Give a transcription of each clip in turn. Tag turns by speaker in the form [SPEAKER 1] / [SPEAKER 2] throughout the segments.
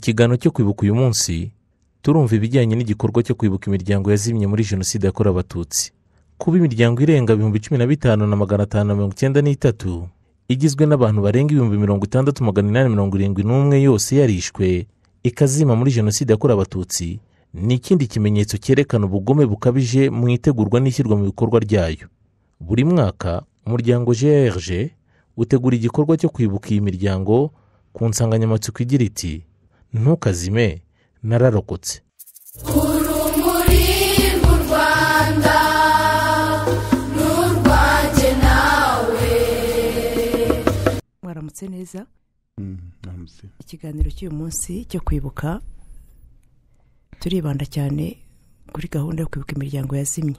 [SPEAKER 1] kiganiro cyo kwibuka uyu munsi turumva ibijyanye n'igikorwa cyo kwibuka imiryango yazimye muri jenoside yakorewe abatutsi kuba imiryango irenga ibihumbi cumi na bitanu na magana atanu na mirongo icyenda n'itatu igizwe n'abantu barenga ibihumbi mirongo itandatu magana inani mirongo irindwi n'umwe yose yarishwe ikazima muri jenoside yakorewe abatutsi ni ikindi kimenyetso cyerekana ubugome bukabije mu itegurwa n'ishyirwa mu bikorwa ryayo buri mwaka umuryango grg utegura igikorwa cyo kwibuka iyi miryango ku nsanganyamatsiko igira iti ntukazime nararokotse
[SPEAKER 2] urumuri mu rwanda n'urwanjye nawe
[SPEAKER 3] mwaramutse neza
[SPEAKER 4] Aramutse.
[SPEAKER 3] ikiganiro cy'uyu munsi cyo kwibuka turibanda cyane kuri gahunda yo kwibuka imiryango yazimye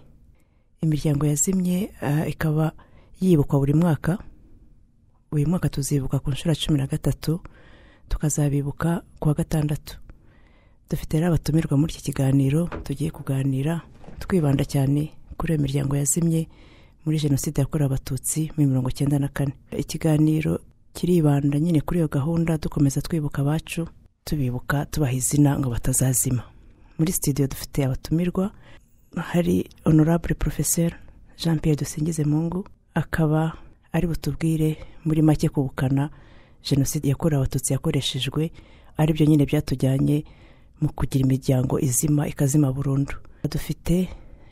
[SPEAKER 3] imiryango yazimye ah, ikaba yibukwa buri mwaka uyu mwaka tuzibuka ku nshuro ya cumi na gatatu tukazabibuka ku wa gatandatu dufite rero abatumirwa muri iki kiganiro tugiye kuganira twibanda cyane kuri iyo miryango yazimye muri jenoside yakorewe abatutsi muri mirongo icyenda na kane ikiganiro kiribanda nyine kuri iyo gahunda dukomeza twibuka abacu tubibuka tubaha izina ngo batazazima muri sitidiyo dufite abatumirwa hari honorable professeur jean pierre dusingize mungu akaba ari butubwire muri make kubukana jenoside yakorewe abatutsi yakoreshejwe aribyo nyine byatujyanye mu kugira imiryango izima ikazima burundu dufite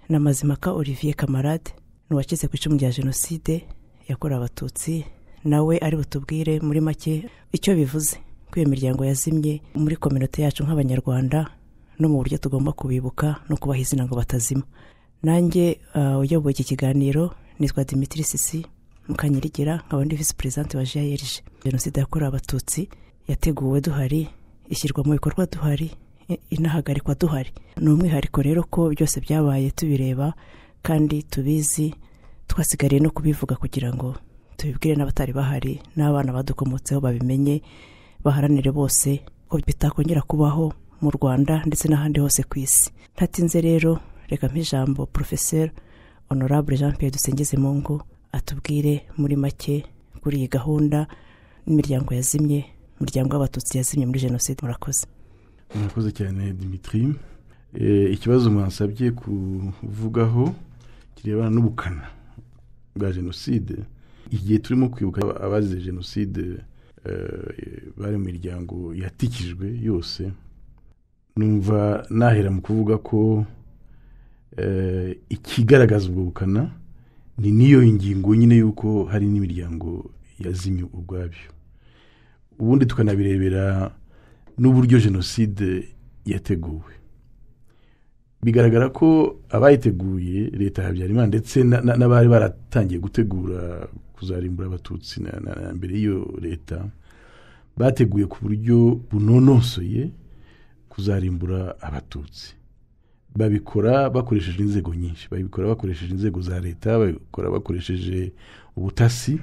[SPEAKER 3] na mazimaka olivier kamarade ni uwakize ku icumu rya jenoside yakorewe abatutsi nawe ari butubwire muri make icyo bivuze ko iyo miryango yazimye muri kominote yacu nk'abanyarwanda no mu buryo tugomba kubibuka no kubaha izina ngo batazima nanjye ah, uyoboye iki kiganiro nitwa dimitiri sisi mukanyirigira nkaba ndi visi perezidante wa jrg jenoside yakorewe abatutsi yateguwe duhari ishyirwa mu bikorwa duhari i- inahagarikwa duhari ni umwihariko rero ko byose byabaye tubireba kandi tubizi twasigariye no kubivuga kugira ngo tubibwire n'abatari bahari n'abana badukomotseho babimenye baharanire bose ko bitakongera kubaho mu rwanda ndetse n'ahandi hose ku isi ntatinze rero reka mp'ijambo porofeseri honorable jean pierre dusengeze mungu atubwire muri make kuri iyi gahunda n'imiryango yazimye umuryango w'abatutsi yazimye muri jenoside murakoze
[SPEAKER 4] murakoze cyane dimitri Eh, ikibazo mwasabye kuvugaho kirebana n'ubukana bwa jenoside igihe turimo kwibuka aba- abazize jenoside eh, bari mu miryango yatikijwe yose numva nahera mu kuvuga ko eh, ikigaragaza ubwo bukana ni n'iyo ngingo nyine y'uko hari n'imiryango yazimye ubwabyo ubundi tukanabirebera n'uburyo jenoside yateguwe bigaragara ko abayiteguye leta ya habyarimana ndetse na- na- n'abari baratangiye gutegura kuzarimbura abatutsi na- na- na mbere y'iyo leta bateguye ku buryo bunonosoye kuzarimbura abatutsi babikora bakoresheje inzego nyinshi babikora bakoresheje inzego za leta babikora bakoresheje ubutasi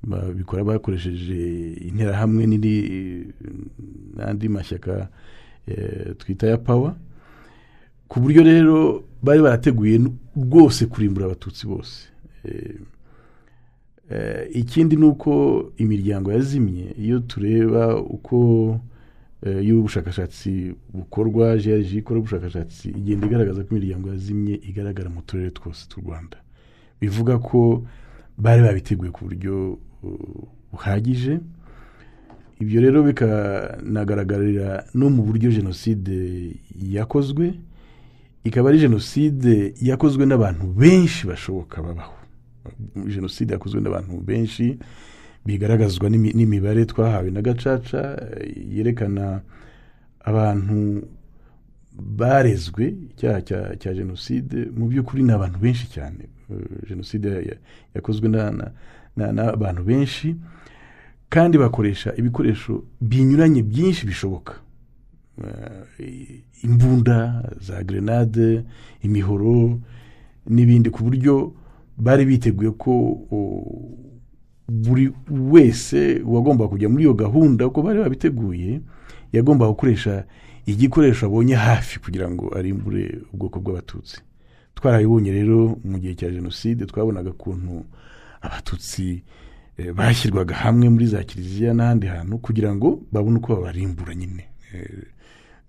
[SPEAKER 4] babikora bakoresheje interahamwe n'indi n'andi mashyaka eh, twita ya pawa ku buryo rero bari barateguye n- rwose kurimbura abatutsi bose Eh, eh, ikindi ni uko imiryango yazimye iyo tureba uko eh, iyo ubushakashatsi bukorwa grg ikora ubushakashatsi igenda igaragaza ko imiryango yazimye igaragara mu turere twose tw'u rwanda bivuga ko bari babiteguye ku buryo uh, buhagije ibyo rero bikanagaragarira no mu buryo jenoside yakozwe ikaba ari jenoside yakozwe n'abantu benshi bashoboka babaho jenoside yakozwe n'abantu benshi bigaragazwa n'imi- n'imibare twahawe na gacaca eh, yerekana abantu barezwe icyaha cya- cya jenoside mu by'ukuri ni abantu benshi cyane Eh, jenoside ya- ya- yakozwe na- na- na- n'abantu benshi kandi bakoresha ibikoresho binyuranye byinshi bishoboka Eh, imbunda za grenade imihoro n'ibindi ku buryo bari biteguye ko o- buri wese wagomba kujya muri iyo gahunda uko bari babiteguye yagomba gukoresha igikoresho abonye hafi kugira ngo arimbure ubwoko bw'abatutsi twarabibonye rero mu gihe cya jenoside twabonaga ukuntu abatutsi eh, bashyirwaga hamwe muri za kiliziya n'ahandi hantu kugira ngo babone uko babarimbura nyine eh,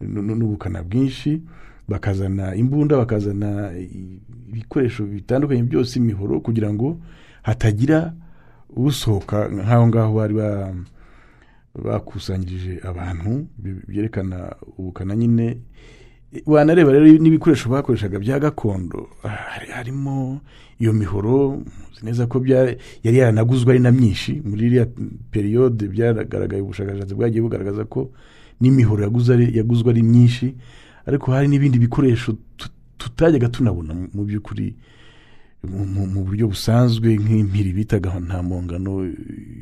[SPEAKER 4] nu- nu- n'ubukana bwinshi bakazana imbunda bakazana i- ibikoresho bitandukanye byose imihoro kugira ngo hatagira usohoka nk'aho ngaho bari ba- bakusanyirije abantu bi- byerekana ubukana nyine wanareba rero n'ibikoresho bakoreshaga bya gakondo ah, hari- harimo iyo mihoro muzi neza ko bya- yari yaranaguzwe ari na myinshi muri iriya periyode byaragaragaye ubushakashatsi bwagiye bugaragaza ko n'imihoro yaguze ari- yaguzwe ari myinshi ariko hari n'ibindi bikoresho tu- tutajyaga tunabona mu- mu by'ukuri mu- mu mu buryo busanzwe nk'impiri bitaga nta mpongano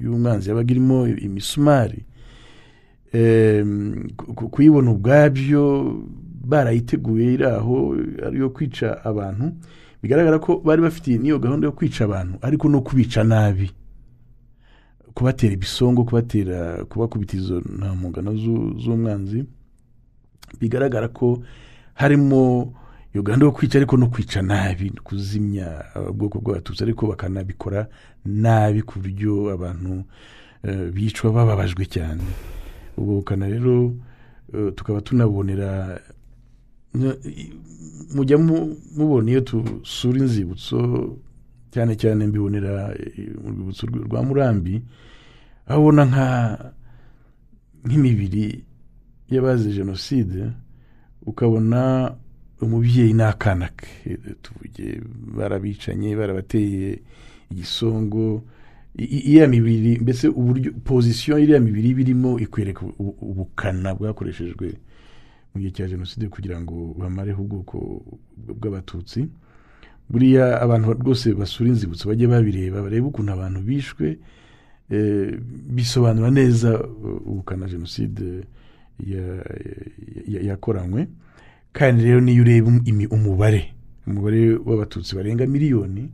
[SPEAKER 4] y'umwanzi yabaga irimo imisumari Em, ku- ku- kuyibona ubwabyo barayiteguye iri aho ariyo kwica abantu bigaragara ko bari bafitiye n'iyo gahunda yo kwica abantu ariko no kubica nabi kubatera ibisongo kubatera kubakubita izo ntamungano z'u- z'umwanzi bigaragara ko harimo iyo gahunda yo kwica ariko no kwica nabi no kuzimya ubwoko bw'abatutsi ariko bakanabikora nabi ku buryo abantu eh, bicwa bababajwe cyane ubwo bukana rero eh, tukaba tunabonera no- i- mujya mu- mubona iyo dusura inzibutso cyane cyane mbibonera eh, mu rwibutso rw- rwa murambi aho ubona nka nk'imibiri y'abazize jenoside ukabona umubyeyi n'akana ke tuvuge barabicanye barabateye igisongo I- i- iriya mibiri mbese uburyo pozisiyo iriya mibiri iba irimo ikwereka ubu- ubukana bwakoreshejwe mu gihe cya jenoside kugira ngo bamareho ubwoko bw'abatutsi buriya abantu rwose basura inzibutso bajye babireba barebe ukuntu abantu bishwe eh, bisobanura neza eh, ubukana jenoside ya- ya- yakoranywe kandi rero niyo ureba um- imi- umubare umubare w'abatutsi barenga miliyoni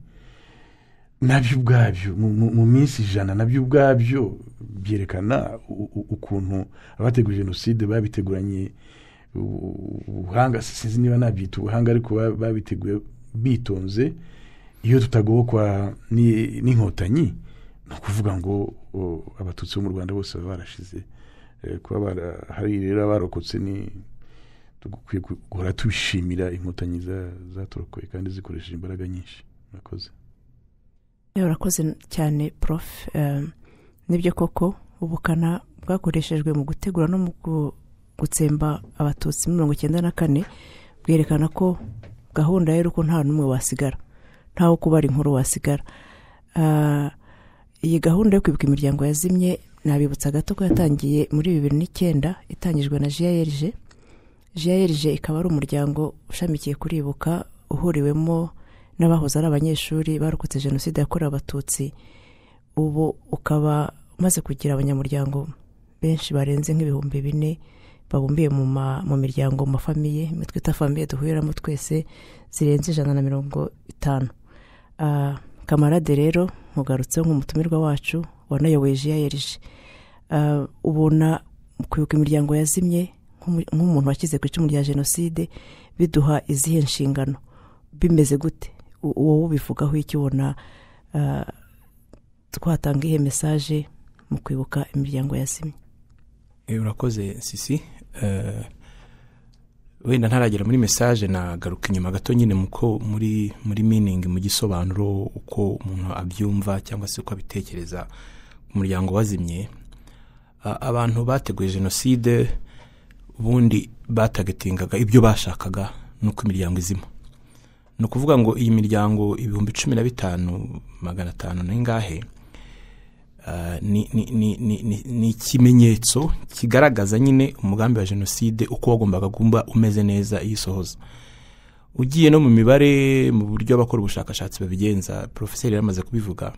[SPEAKER 4] nabyo ubwabyo mu- mu mu minsi ijana nabyo ubwabyo byerekana u- u- ukuntu abateguye jenoside babiteguranye u- ubuhanga sinzi niba nabyita ubuhanga ariko ba- babiteguye bitonze iyo tutagobokwa ni- n'inkotanyi ni ukuvuga ngo o, abatutsi bo mu rwanda bose baba barashize Eh, kuba bara- hari rero abarokotse ni dukwiye ku- guhora tubishimira inkotanyi za- zaturokoye kandi zikoresheje imbaraga nyinshi murakoze
[SPEAKER 3] Eh, urakoze cyane prof Em, nibyo koko ubukana bwakoreshejwe mu gutegura no mu gu- gutsemba abatutsi muri mirongo icyenda na kane bwerekana ko gahunda ya y'uko nta n'umwe wasigara ntawo kubara inkuru wasigara Ah, iyi gahunda yo kwibuka imiryango yazimye nabibutsa gato ko yatangiye muri bibiri n'icyenda itangijwe na jiyerije jiyerije ikaba ari umuryango ushamikiye kuri ibuka uhuriwemo n'abahoze ari abanyeshuri barokotse jenoside yakorewe abatutsi ubu ukaba umaze kugira abanyamuryango benshi barenze nk'ibihumbi bine babumbiye mu ma- mu miryango mu mafamiye imwe twita famiye duhuriramo twese zirenze ijana na mirongo itanu Ah, kamarade rero nkugarutseho nk'umutumirwa wacu wanayoboye jiyerije Ah, ubona kwibuka imiryango yazimye nk'umu- nk'umuntu washyize ku icumu rya jenoside biduha izihe nshingano bimeze gute U- uwo ubivugaho iki ubona ah, twatanga ihe mesaje mu kwibuka imiryango yazimye
[SPEAKER 5] Eh, urakoze sisi Eh, wenda ntaragera muri mesaje nagaruka inyuma gato nyine muko muri muri miningi mu gisobanuro uko umuntu abyumva cyangwa se uko abitekereza ku muryango wazimye A- abantu bateguye jenoside ubundi batagatingaga ibyo bashakaga nuko imiryango izima ni ukuvuga ngo iyi miryango ibihumbi cumi na bitanu magana atanu n'ingahe Ah, ni ni- ni- ni- ni- ni ikimenyetso kigaragaza nyine umugambi wa jenoside uko wagombaga kuba umeze neza iyo isohoza ugiye no mu mibare mu buryo abakora ubushakashatsi babigenza porofeseri yamaze kubivuga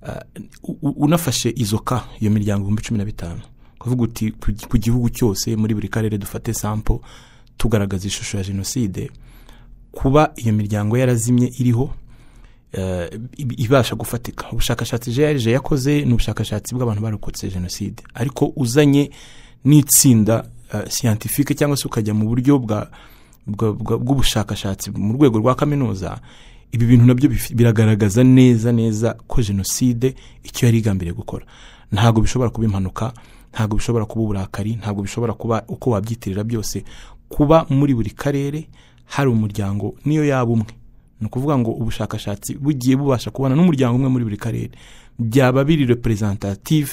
[SPEAKER 5] ah, u- u- unafashe izo ka iyo miryango ibihumbi cumi na bitanu kuvuga uti ku gi- ku gihugu cyose muri buri karere dufate sampo tugaragaza ishusho ya jenoside kuba iyo miryango yarazimye iriho eh, ib- ibasha gufatika ubushakashatsi jeje yakoze ni ubushakashatsi bw'abantu barokotse jenoside ariko uzanye n'itsinda eh, siyantifike cyangwa se ukajya mu buryo bwa bwa- bwa- bw'ubushakashatsi mu rwego rwa kaminuza ibi bintu nabyo bif- biragaragaza neza neza ko jenoside icyo yari igambiriye gukora ntabwo bishobora kuba impanuka ntabwo bishobora kuba uburakari ntabwo bishobora kuba uko wabyitirira byose kuba muri buri karere hari umuryango niyo yaba umwe ni ukuvuga ngo ubushakashatsi bugiye bubasha kubona n'umuryango umwe muri buri karere byaba biri representative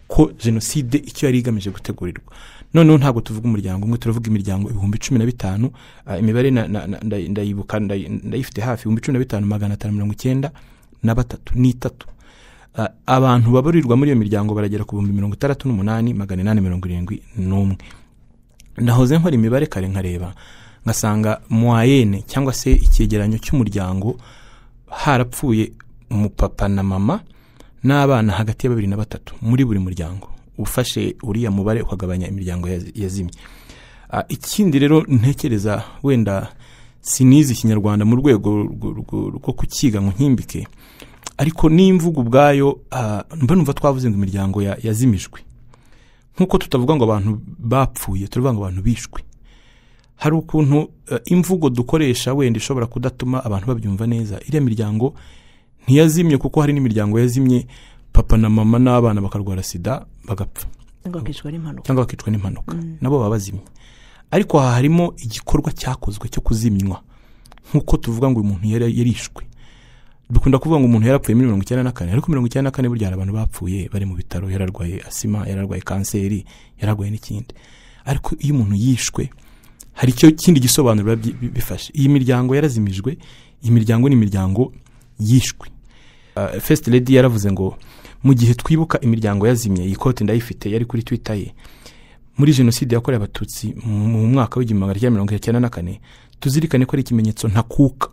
[SPEAKER 5] ko jenoside icyo yari igamije gutegurirwa noneho ntabwo tuvuga umuryango umwe turavuga imiryango ibihumbi cumi na bitanu ah, imibare na- na- na- nda- ndayibuka ndayi- ndayifite hafi ibihumbi cumi na bitanu magana atanu mirongo icyenda na batatu n'itatu Ah, abantu babarirwa muri iyo miryango baragera ku bihumbi mirongo itandatu n'umunani magana inani mirongo irindwi n'umwe nahoze nkora imibare kare nkareba ngasanga mwayene cyangwa se icyegeranyo cy'umuryango harapfuye umupapa na mama n'abana hagati ya babiri na batatu muri buri muryango ufashe uriya mubare ukagabanya imiryango yazi- yazimye Ah, ikindi rero ntekereza wenda sinizi ikinyarwanda mu rwego rwo- rwo- rwo kukiga ngo nkimbike ariko n'imvugo ubwayo ah, mba numva twavuze ngo imiryango ya- yazimijwe nk'uko tutavuga ngo abantu bapfuye turavuga ngo abantu bishwe hari ukuntu eh, imvugo dukoresha wenda ishobora kudatuma abantu babyumva neza iriya miryango ntiyazimye kuko hari n'imiryango yazimye papa na mama n'abana bakarwara sida bagapfa
[SPEAKER 3] cyangwa bakicwa n'impanuka
[SPEAKER 5] cyangwa bakicwa n'impanuka nabo baba bazimye ariko aha harimo igikorwa cyakozwe cyo kuzimywa nk'uko tuvuga ngo uyu muntu yari yarishwe dukunda kuvuga ngo umuntu yarapfuye muri mirongo icyenda na kane ariko mirongo icyenda na kane burya hari abantu bapfuye bari mu bitaro yararwaye asima yararwaye kanseri yararwaye n'ikindi ariko iyo umuntu yishwe hari icyo kindi gisobanuro biba bi- bi- bifashe iyi miryango yarazimijwe iyi miryango ni imiryango yishwe Uh, first lady yaravuze ngo mu gihe twibuka imiryango yazimye iyi kote ndayifite yari kuri twitter ye muri jenoside yakorewe abatutsi mu mu mwaka w'igihumbi magana cyenda mirongo icyenda na kane tuzirikane ko ari ikimenyetso ntakuka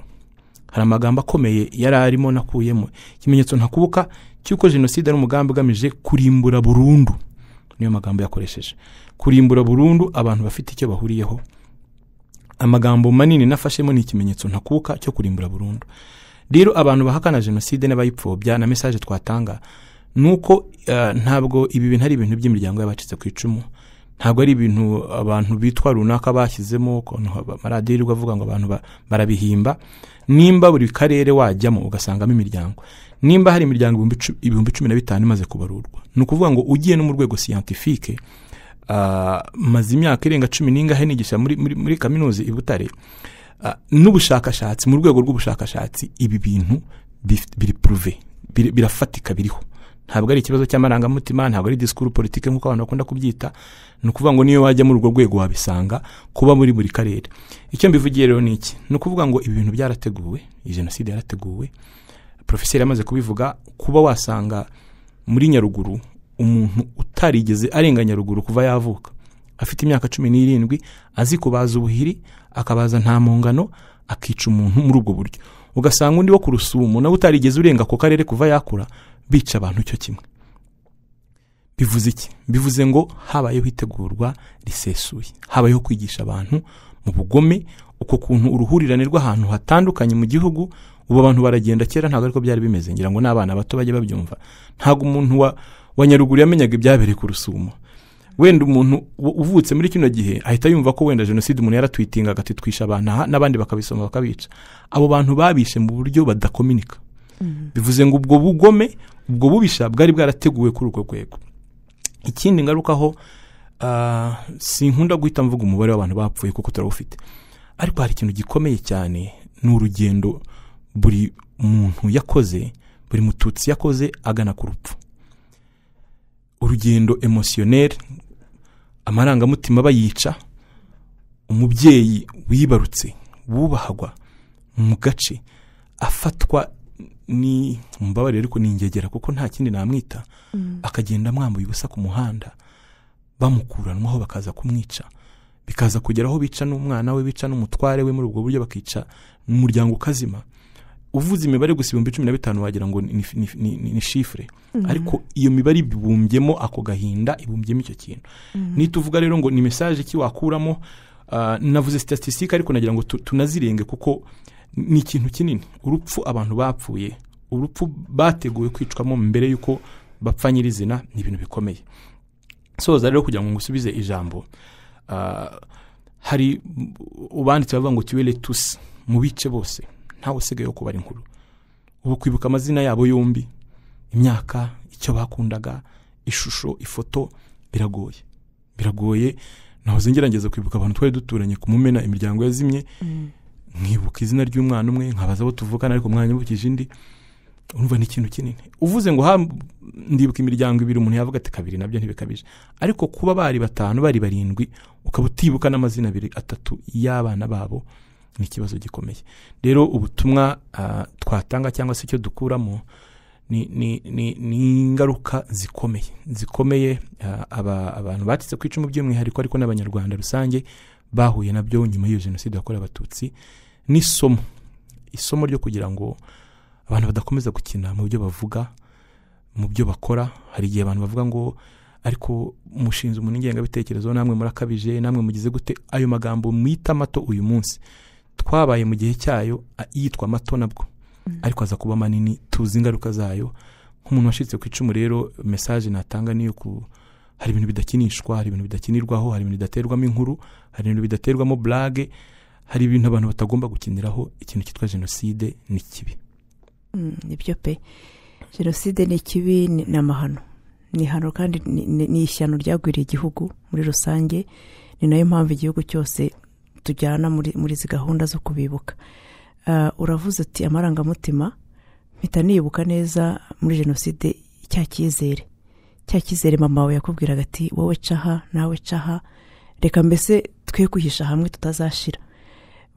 [SPEAKER 5] hari amagambo akomeye yari arimo nakuyemo ikimenyetso ntakuka cy'uko jenoside ari umugambi ugamije kurimbura burundu niyo magambo yakoresheje kurimbura burundu abantu bafite icyo bahuriyeho amagambo manini nafashemo ni ikimenyetso ntakuka cyo kurimbura burundu rero abantu bahakana jenoside n'abayipfobya na mesaje twatanga ni uko eh, ntabwo ibi bintu ari ibintu by'imiryango y'abacitse ku icumu ntabwo ari ibintu abantu bitwa runaka bashyizemo ukuntu haba- amaradiyo yirirwa avuga ngo abantu ba- barabihimba nimba buri karere wajyamo ugasangamo imiryango nimba hari imiryango ibihumbi cu- ibihumbi cumi na bitanu imaze kubarurwa ni ukuvuga ngo ugiye no mu rwego siyantifike ah, maze imyaka irenga cumi n'ingahe nigisha muri, muri, muri kaminuza i butare Ah, n'ubushakashatsi mu rwego rw'ubushakashatsi ibi bintu bif- biri puruve biri- birafatika biriho ntabwo ari ikibazo cy'amarangamutima ntabwo ari disikuru politike nk'uko abantu bakunda kubyita ni ukuvuga ngo niyo wajya muri urwo rwego wabisanga kuba muri buri karere icyo mbivugiye rero ni iki ni ukuvuga ngo ibi bintu byarateguwe iyi jenoside yarateguwe porofeseri yamaze kubivuga kuba wasanga muri nyaruguru umuntu utarigeze arenga nyaruguru kuva yavuka afite imyaka cumi n'irindwi azi kubaza ubuhiri akabaza nta mpongano akica umuntu muri ubwo buryo ugasanga undi wo ku rusumo nawe utarigeze urenga ako karere kuva yakura bica abantu cyo kimwe bivuze iki bivuze ngo habayeho itegurwa risesuye habayeho kwigisha abantu mu bugome uko kuntu uruhurirane rw'ahantu hatandukanye mu gihugu ubu abantu baragenda kera ntabwo ariko byari bimeze ngira ngo n'abana bato bajye babyumva ntabwo umuntu wa, wa nyaruguru yamenyaga ibyabereye ku rusumo wenda umuntu u- uvutse muri kino gihe ahita yumva ko wenda jenoside umuntu yaratwitinga agati twisha abantu aha n'abandi bakabisoma bakabica abo bantu babishe mu buryo badakominika bivuze ngo ubwo bugome ubwo bubisha bwari bwarateguwe kuri urwo rwego ikindi ngarukaho ah, sinkunda guhita mvuga umubare w'abantu bapfuye kuko turawufite ariko hari ikintu gikomeye cyane ni urugendo buri muntu yakoze buri mututsi yakoze agana ku rupfu urugendo emosiyoneri amarangamutima bayica umubyeyi wibarutse wubahagwa mu gace afatwa ni mumbabarire ariko ni ingegera kuko nta kindi namwita akagenda amwambuye ubusa ku muhanda bamukuranwaho bakaza kumwica bikaza kugera aho bica n'umwana we bica n'umutware we muri ubwo buryo bakica umuryango ukazima uvuze imibare gusa ibihumbi cumi na bitanu wagira ngo ni, ni, ni, ni, ni shifure ariko iyo mibare ibumbyemo ako gahinda ibumbyemo icyo kintu nituvuga rero ngo ni mesaje ki wakuramo ah, navuze statistique ariko nagira ngo tu- tunazirenge kuko ni ikintu kinini urupfu abantu bapfuye urupfu bateguwe kwicwamo mbere y'uko bapfa nyirizina ni ibintu bikomeye soza rero kugira ngo ngusubize ijambo ah, hari ubanditse bavuga ngo tuwele tusi mu bice bose ntawe usigaye wo kubara inkuru ubu kwibuka amazina yabo yombi imyaka icyo bakundaga ishusho ifoto biragoye biragoye nahoze ngerageza kwibuka abantu twari duturanye ku mumena imiryango yazimye nkibuka izina ry'umwana umwe nkabaza abo tuvukana ariko mwanyibukije indi urumva ni ikintu kinini uvuze ngo ha ndibuka imiryango ibiri umuntu yavuga ati kabiri nabyo ntibikabije ariko kuba bari batanu bari barindwi ukaba utibuka n'amazina abiri atatu y'abana babo ni ikibazo gikomeye rero ubutumwa ah, twatanga cyangwa se icyo dukuramo ni- ni ni- ni ingaruka zikomeye zikomeye ah, aba- abantu batse ku icumu by'umwihariko ariko n'abanyarwanda rusange bahuye nabyo nyuma y'iyo jenoside yakorewe abatutsi n'isomo isomo ryo kugira ngo abantu badakomeza gukina mu byo bavuga mu byo bakora hari igihe abantu bavuga ngo ariko mushinze umuntu ingengabitekerezo namwe murakabije namwe mugize gute ayo magambo mwita amato uyu munsi twabaye mu gihe cyayo a- yitwa amato nabwo ariko aza kuba manini tuzi ingaruka zayo nk'umuntu washyitse ku icumu rero mesaje natanga niyo ku hari ibintu bidakinishwa hari ibintu bidakinirwaho hari ibintu bidaterwamo inkuru hari ibintu bidaterwamo burage hari ibintu abantu batagomba gukiniraho ikintu cyitwa jenoside ni kibi
[SPEAKER 3] Mm, nibyo pe jenoside ni ikibi ni ni amahano ni ihano kandi ni- ni ni ishyano ryagwiriye igihugu muri rusange ni nayo mpamvu igihugu cyose tujyana muri muri izi gahunda zo kubibuka Ah, uravuze uti amarangamutima mpita nibuka neza muri jenoside cya cyizere cya cyizere mama wawe yakubwiraga ati wowe caha nawe caha reka mbese twe kwihisha hamwe tutazashira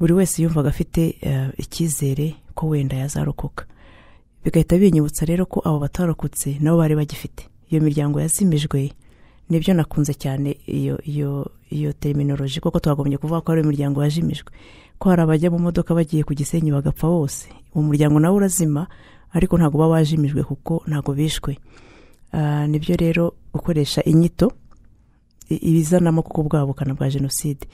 [SPEAKER 3] buri wese yumvaga afite eh, icyizere ko wenda yazarokoka bigahita binyibutsa rero ko abo batarokotse nabo bari bagifite iyo miryango yazimijwe nibyo nakunze cyane iyo iyo iyo teriminoloji kuko twagombye kuvuga ko ari imiryango yajimijwe ko hari abajya mu modoka bagiye ku gisenyi bagapfa bose uwo muryango nawe urazima ariko ntabwo baba bajimijwe kuko ntabwo bishwe Ah, nibyo rero gukoresha inyito i- ibizanamo kuko bwa bukana bwa jenoside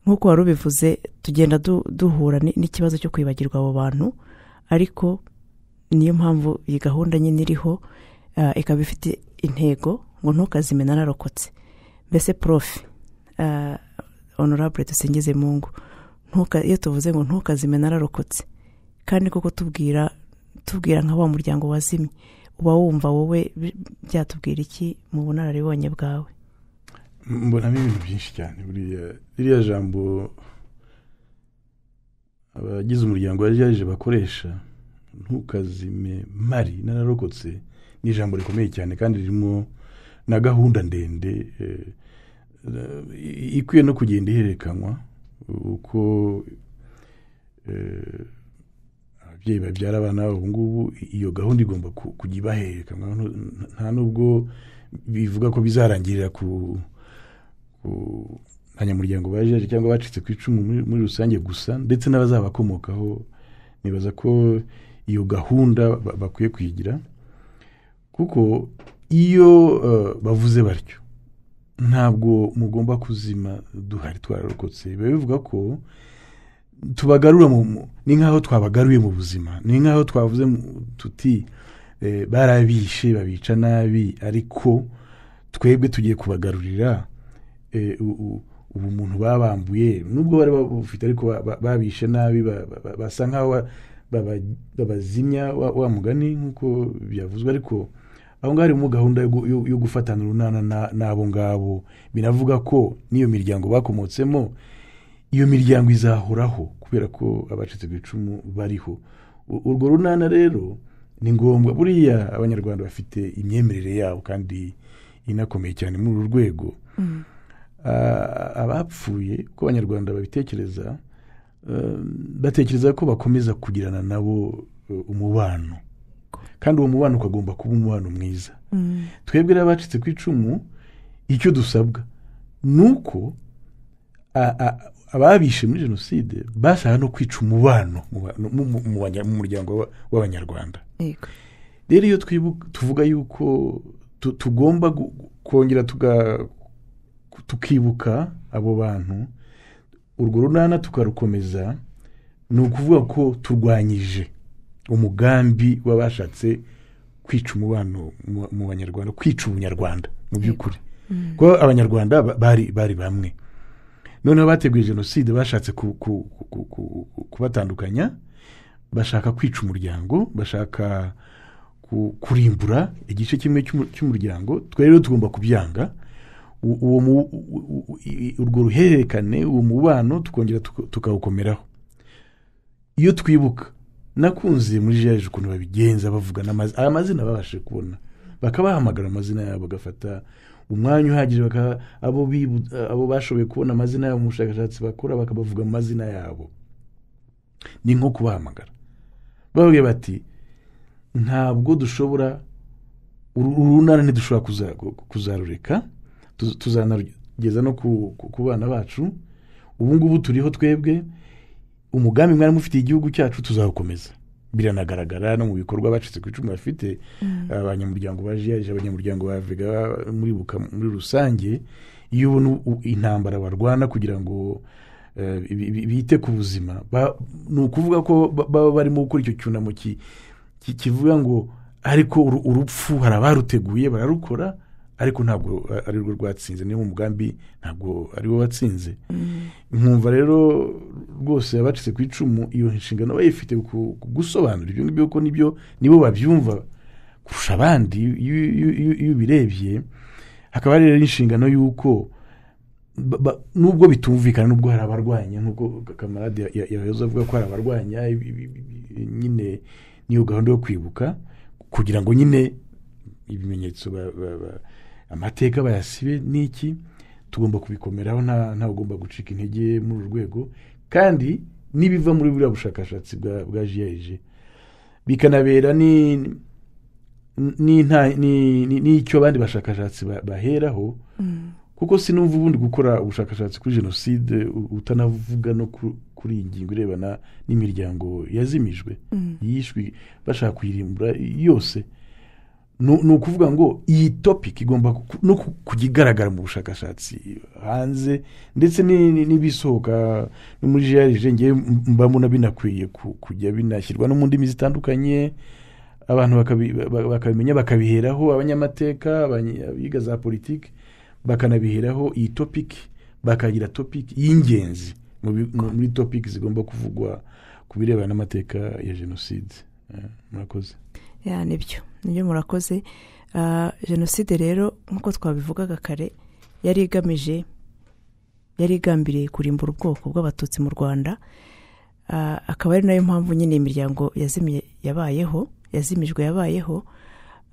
[SPEAKER 3] nk'uko wari ubivuze tugenda du- duhura ni- n'ikibazo cyo kwibagirwa abo bantu ariko niyo mpamvu iyi gahunda nyine iriho ah, ikaba ifite intego ngo ntukazime nararokotse mbese profe ah, honorable dusingize mungu ntuka- iyo tuvuze ngo ntukazime nararokotse kandi koko tubwira tubwira nka wa muryango wazimye uba wumva wowe bi- byatubwira iki mu bunararibonye bwawe
[SPEAKER 4] mbonamo ibintu byinshi cyane buriya ririya jambo abagize umuryango wa ryaje bakoresha ntukazime mari nararokotse ni ijambo rikomeye cyane kandi ririmo na gahunda ndende eh, eh, ikwiye no kugenda ihererekanywa uko eh, ababyeyi babyara abana babo ubu ngubu iyo gahunda igomba ku- kujya ibahererekanywa Ntu- nta nubwo bivuga ko bizarangirira ku ku- abanyamuryango bajeje cyangwa bacitse ku icumu muri- muri rusange gusa ndetse n'abazabakomokaho nibaza ko iyo gahunda ba- bakwiye kuyigira kuko iyo eh, bavuze batyo ntabwo mugomba kuzima duhari twararokotse biba bivuga ko tubagarura mu- mu- ni nk'aho twabagaruye mu buzima ni nk'aho twavuze mu- tuti eh, barabishe babica nabi ariko twebwe tugiye kubagarurira eh, u- u- ubu muntu babambuye nubwo bari bafite ariko ba- ba- babishe nabi ba- ba- ba- basa nk'aho ba- baba- babazimya wa wa mugani nk'uko byavuzwe ariko aho ngaho harimo gahunda yo gu- yo- yo gufatana urunana na- n'abo ngabo binavuga ko n'iyo miryango bakomotsemo iyo miryango izahoraho kubera ko abacitse ku icumu bariho U- urwo runana rero ni ngombwa buriya abanyarwanda bafite imyemerere yabo kandi inakomeye cyane muri uru rwego Ah, abapfuye uko abanyarwanda babitekereza eh, batekereza ko bakomeza kugirana nabo eh, umubano kandi uwo mubano ukagomba kuba umubano mwiza twebwe rero abacitse ku icumu icyo dusabwa ni uko a- a- ababishe muri jenoside basaba no kwica umubano mu ba- mu- mu- mu banya- mu muryango wa- w'abanyarwanda
[SPEAKER 3] yego
[SPEAKER 4] rero iyo twibuka tuvuga yuko tu- tugomba gu- kongera tuga- tukibuka abo bantu urwo runana tukarukomeza ni ukuvuga ko turwanyije umugambi w'abashatse kwica umubano mu- mu banyarwanda kwica ubunyarwanda mu by'ukuri kuko abanyarwanda ba- bari bari bamwe noneho bateguye jenoside bashatse ku- ku- ku- ku- ku- kubatandukanya bashaka kwica umuryango bashaka ku- ku- kurimbura igice kimwe cy'umu- cy'umuryango twe rero tugomba kubyanga U- uwo mu- u- u- i- urwo ruhererekane uwo mubano tukongera tuka- tukawukomeraho iyo twibuka nakunze muri jaje ukuntu babigenza bavugana amazina aya mazina babashije kubona bakabahamagara amazina yabo bagafata umwanya uhagije baka- abo bibu- abo bashoboye kubona amazina yabo mu bushakashatsi bakora bakabavuga amazina yabo ni nko kubahamagara bababwira bati ntabwo dushobora uru uru runana ntidushobora kuza- ku- kuzarureka tuz- tuzanarugeza no ku ku- ku bana bacu ubu ngubu turiho twebwe umugambi mwari mufitiye igihugu cyacu tuzawukomeza biranagaragara no mu bikorwa bacitse ku icumu bafite abanyamuryango ba jiyaje abanyamuryango ba vega muri buka muri rusange iyo ubona u- intambara barwana kugira ngo eh, bi- bi- bite ku buzima ba- ni ukuvuga ko ba- baba barimo gukora icyo cyunamo ki- ki- kivuga ngo ariko uru- urupfu hari abaruteguye bararukora ariko ntabwo ari rwo rwatsinze niyo mu mugambi ntabwo ari wo watsinze nkumva rero rwose abacitse ku icumu iyo nshingano bayifite ku- ku gusobanura ibyo ngibyo kuko nibyo nibo babyumva kurusha abandi iyo iyo- iyo- iyo ubirebye hakaba hari rero inshingano y'uko ba- ba- nubwo bitumvikana nubwo hari abarwanya nk'uko kamarade ya- ya- yahoze avuga ko hari abarwanya ibi- ibi- ibi- nyine n'iyo gahunda yo kwibuka kugira ngo nyine ibimenyetso ba- ba- ba- amateka bayasibe n'iki tugomba kubikomeraho nta ntawe ugomba gucika intege muri uru rwego kandi n'ibiva muri buriya bushakashatsi bwa bwa jiyaje bikanabera ni n'inta- ni- ni- n'icyo abandi bashakashatsi ba- baheraho kuko sinumva ubundi gukora ubushakashatsi kuri jenoside u- utanavuga no ku- kuri iyi ngingo irebana n'imiryango yazimijwe yishwe bashaka kuyirimbura yose ni ni ukuvuga ngo iyi topiki igomba ku- no ku- kujya igaragara mu bushakashatsi hanze ndetse ni- ni- n'ibisohoka no muri jarije ngewe mba mbona binakwiye ku- kujya binashyirwa no mu ndimi zitandukanye abantu bakabi- ba- bakabimenya bakabiheraho abanyamateka abanye- abiga za politiki bakanabiheraho iyi topiki bakagira topiki y'ingenzi mu bi- mu- muri topiki zigomba kuvugwa ku birebana n'amateka ya jenoside Eh, murakoze
[SPEAKER 3] ya nibyo nibyo murakoze Ah, jenoside rero nk'uko twabivugaga kare yari igamije yari igambiriye kurimbura ubwoko bw'abatutsi mu rwanda Ah, akaba ari nayo mpamvu nyine imiryango yazimye yabayeho yazimijwe yabayeho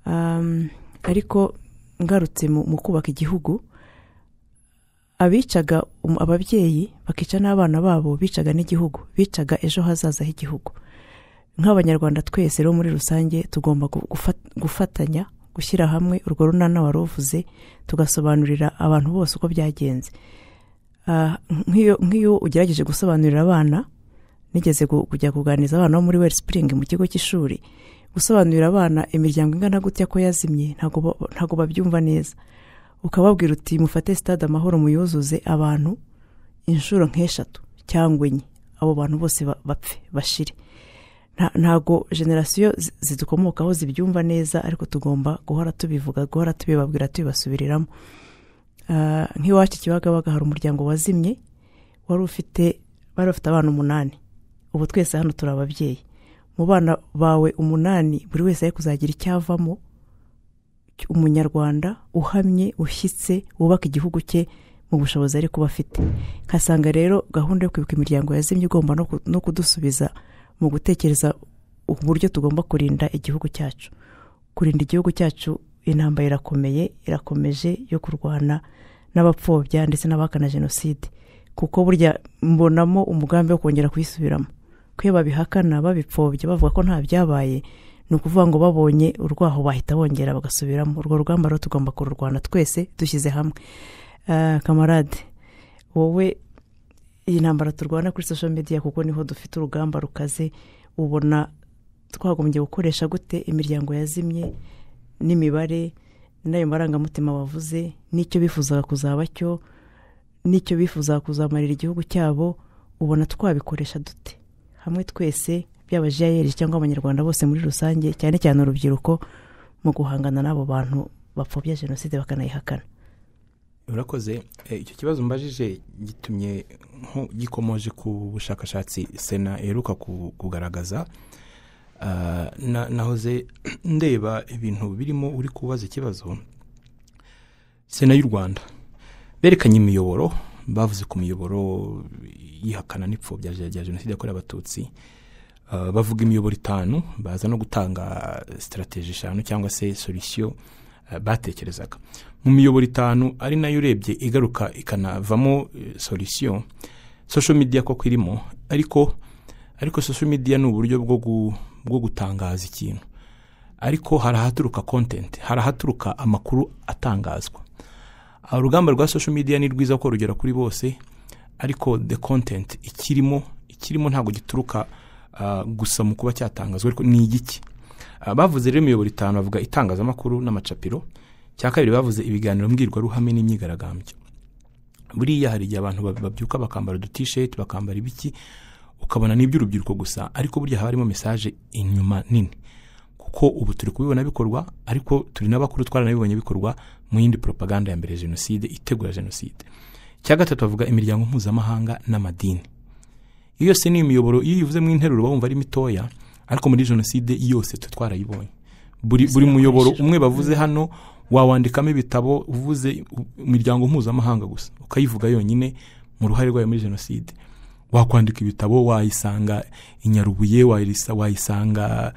[SPEAKER 3] Um, ariko ngarutse mu mu kubaka igihugu abicaga um- ababyeyi bakica n'abana babo bicaga n'igihugu bicaga ejo hazaza h'igihugu nk'abanyarwanda twese rero muri rusange tugomba gu- gufa- gufatanya gushyira hamwe urwo runana wari uvuze tugasobanurira abantu bose uko byagenze Ah, nk'iyo nk'iyo ugerageje gusobanurira abana nigeze gu- kujya kuganiriza abana bo muri weri sipuringi mu kigo cy'ishuri gusobanurira abana imiryango ingana gutya ko yazimye ntabwo ba- ntabwo babyumva neza ukababwira uti mufate sitade amahoro muyuzuze abantu inshuro nk'eshatu cyangwa enye abo bantu bose ba- bapfe bashire nta- ntabwo generasiyo zi- zidukomokaho zibyumva neza ariko tugomba guhora tubivuga guhora tubibabwira tubibasubiriramo Ah, nk'iwacu kibagabaga hari umuryango wazimye wari ufite bari bafite abana umunani ubu twese hano turi ababyeyi mu bana bawe umunani buri wese ari kuzagira icyo avamo umunyarwanda uhamye ushyitse wubaka igihugu cye mu bushobozi ari kuba afite nkasanga rero gahunda yo kwibuka imiryango yazimye igomba no ku- no kudusubiza mu gutekereza uburyo tugomba kurinda igihugu cyacu kurinda igihugu cyacu intambara irakomeye irakomeje yo kurwana n'abapfobya ndetse n'abahakana jenoside kuko burya mbonamo umugambi wo kongera kuyisubiramo kuko iyo babihakana babipfobya bavuga ko nta byabaye ni ukuvuga ngo babonye urwaho bahita bongera bagasubiramo urwo rugamba rero tugomba kururwana twese dushyize hamwe Ah, kamarade wowe iyi ntambara turwana kuri social media kuko niho dufite urugamba rukaze ubona twagombye gukoresha gute imiryango yazimye n'imibare n'ayo marangamutima bavuze n'icyo bifuzaga kuzaba cyo n'icyo bifuzaga kuzamarira igihugu cyabo ubona twabikoresha dute hamwe twese byaba jiyayeri cyangwa abanyarwanda bose muri rusange cyane cyane urubyiruko mu guhangana n'abo bantu bapfobya jenoside bakanayihakana
[SPEAKER 5] urakoze Eh, icyo kibazo mbajije gitumye nko- gikomoje ku bushakashatsi sena iheruka ku- kugaragaza Ah, na- nahoze ndeba ibintu birimo uri kubaza ikibazo sena y'u rwanda berekanye imiyoboro bavuze ku miyoboro yihakana n'ipfobya rya rya jenoside yakorewe abatutsi Ah, bavuga imiyoboro itanu baza no gutanga sitarategi eshanu cyangwa se solisiyo batekerezaga mu miyoboro itanu ari nayo urebye igaruka ikanavamo solisiyo social media koko irimo ariko ariko social media ni uburyo bwo gu- bwo gutangaza ikintu ariko hari ahaturuka content hari ahaturuka amakuru atangazwa Ah, urugamba rwa social media ni rwiza ko rugera kuri bose ariko the content ikirimo ikirimo ntabwo gituruka ah, gusa mu kuba cyatangazwa ariko ni igiki Ah, bavuze rero imiyoboro itanu bavuga itangazamakuru n'amacapiro cya kabiri bavuze ibiganiro mbwirwaruhame n'imyigaragambyo buriya hari igihe abantu bab- babyuka bakambara udutisheti bakambara ibiki ukabona ni iby'urubyiruko gusa ariko burya haba harimo mesaje inyuma nini kuko ubu turi kubibona bikorwa ariko turi n'abakuru twaranabibonye bikorwa mu yindi propaganda ya mbere ya jenoside itegura jenoside icya gatatu bavuga imiryango mpuzamahanga n'amadini iyo yose ni imiyoboro iyo uyivuze mu interuro uba wumva ari mitoya ariko muri jenoside yose twe twarayibonye buri, buri muyoboro umwe bavuze hano wawandikamo ibitabo uvuze imiryango mpuzamahanga gusa ukayivuga yonyine mu ruhare rwayo muri jenoside wakwandika ibitabo wayisanga i nyarubuye wayisa- wayisanga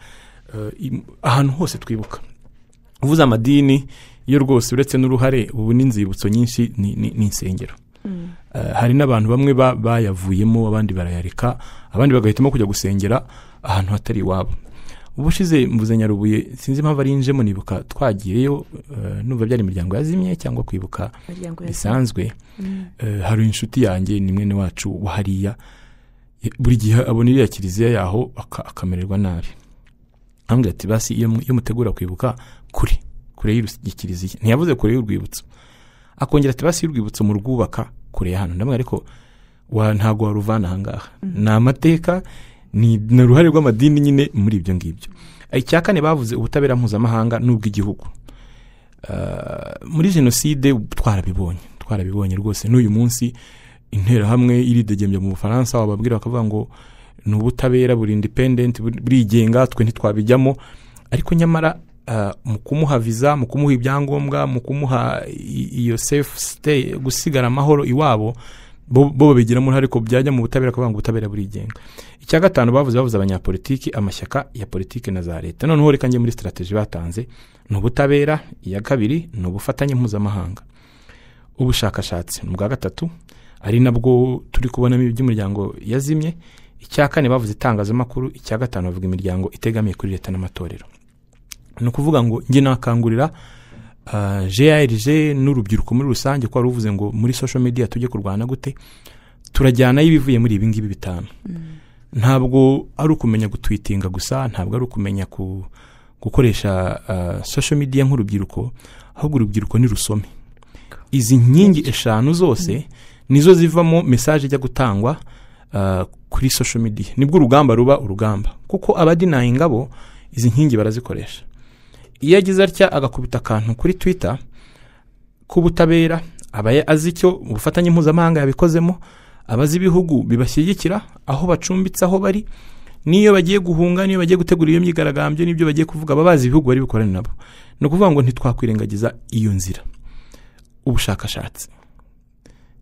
[SPEAKER 5] eh, im- ahantu hose twibuka uvuze amadini yo rwose uretse n'uruhare ubu n'inzibutso nyinshi ni- ni ni insengero Eh, hari n'abantu bamwe ba- bayavuyemo abandi barayareka abandi bagahitamo kujya gusengera ahantu hatari iwabo ubushize mvuze nyarubuye sinzi impamvu ari njemo nibuka twagiyeyo eh, numva byari imiryango yazimye cyangwa kwibuka
[SPEAKER 3] imiryango yazimye
[SPEAKER 5] bisanzwe Eh, hari inshuti yanjye ni mwene wacu wa hariya buri gihe abona iriya kiliziya yaho aka- akamererwa nabi arambwira ati basi iyo mu- iyo mutegura kwibuka kure kure y'irus- y'ikiliziya ntiyavuze kure y'urwibutso akongera ati basi y'urwibutso murwubaka kure y'ahantu ndamwe ariko wa ntago waruvana ahangaha ni amateka ni ni uruhare rw'amadini nyine muri ibyo ngibyo icya kane bavuze ubutabera mpuzamahanga n'ubw'igihugu Ah, muri jenoside twarabibonye twarabibonye rwose n'uyu munsi interahamwe iridegembya mu bufaransa wababwira bakavuga ngo ni ubutabera buri independent buri- burigenga twe ntitwabijyamo ariko nyamara ah, mu kumuha viza mu kumuha ibyangombwa mu kumuha i- iyo safe stay gusigara amahoro iwabo bo bo babigiramo uruhare ko byajya mu butabera kuvuga ngo ubutabera burigenga icya gatanu bavuze bavuze abanyapolitiki amashyaka ya politiki na za leta noneho reka njye muri sitarateji batanze ni ubutabera iya kabiri ni ubufatanye mpuzamahanga ubushakashatsi ni ubwa gatatu ari nabwo turi kubonamo iby'umuryango yazimye icya kane bavuze itangazamakuru icya gatanu bavuga imiryango itegamiye kuri leta n'amatorero ni ukuvuga ngo njye nakangurira ah, grg n'urubyiruko muri rusange ko wari uvuze ngo muri social media tujye kurwana gute turajyanayo ibivuye muri ibi ngibi bitanu ntabwo ari ukumenya gutwitinga gusa ntabwo ari ukumenya ku, gukoresha ah, social media nk'urubyiruko ahubwo urubyiruko nirusome izi nkingi eshanu zose nizo zivamo mesaje ijya gutangwa ah, kuri social media nibwo urugamba ruba urugamba kuko abadinaye ingabo izi nkingi barazikoresha iyo agize atya agakubita akantu kuri twitter k'ubutabera aba azi icyo ubufatanye mpuzamahanga yabikozemo abazi ibihugu bibashyigikira aho bacumbitse aho bari n'iyo bagiye guhunga n'iyo bagiye gutegura iyo myigaragambyo n'ibyo bagiye kuvuga baba bazi ibihugu bari bukorane nabo ni ukuvuga ngo ntitwakwirengagiza iyo nzira ubushakashatsi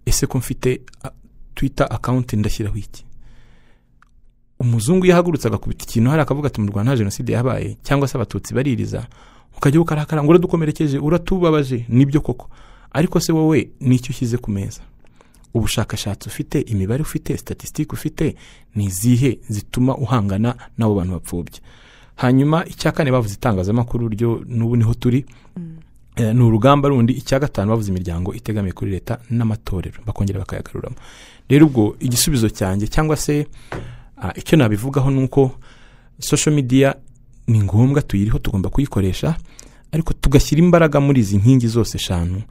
[SPEAKER 5] ese ko mfite a- twitter akawunti ndashyiraho iki umuzungu iyo ahagurutse agakubita ikintu hari akavuga ati mu rwanda nta jenoside yabaye cyangwa se abatutsi baririza ukajya ukarakara ngo uradukomerekeje uratubabaje nibyo koko ariko se wowe nicyo ushyize ku meza ubushakashatsi ufite imibare ufite statisitike ufite ni izihe zituma uhangana n'abo bantu bapfubya hanyuma icya kane bavuze itangazamakuru ryo n'ubu niho turi Eh, ni urugamba rundi icya gatanu bavuze imiryango itegamiye kuri leta n'amatorero bakongera bakayagaruramo rero ubwo igisubizo cyanjye cyangwa se ah, icyo nabivugaho ni uko social media ni ngombwa tuyiriho tugomba kuyikoresha ariko tugashyira imbaraga muri izi nkingi zose eshanu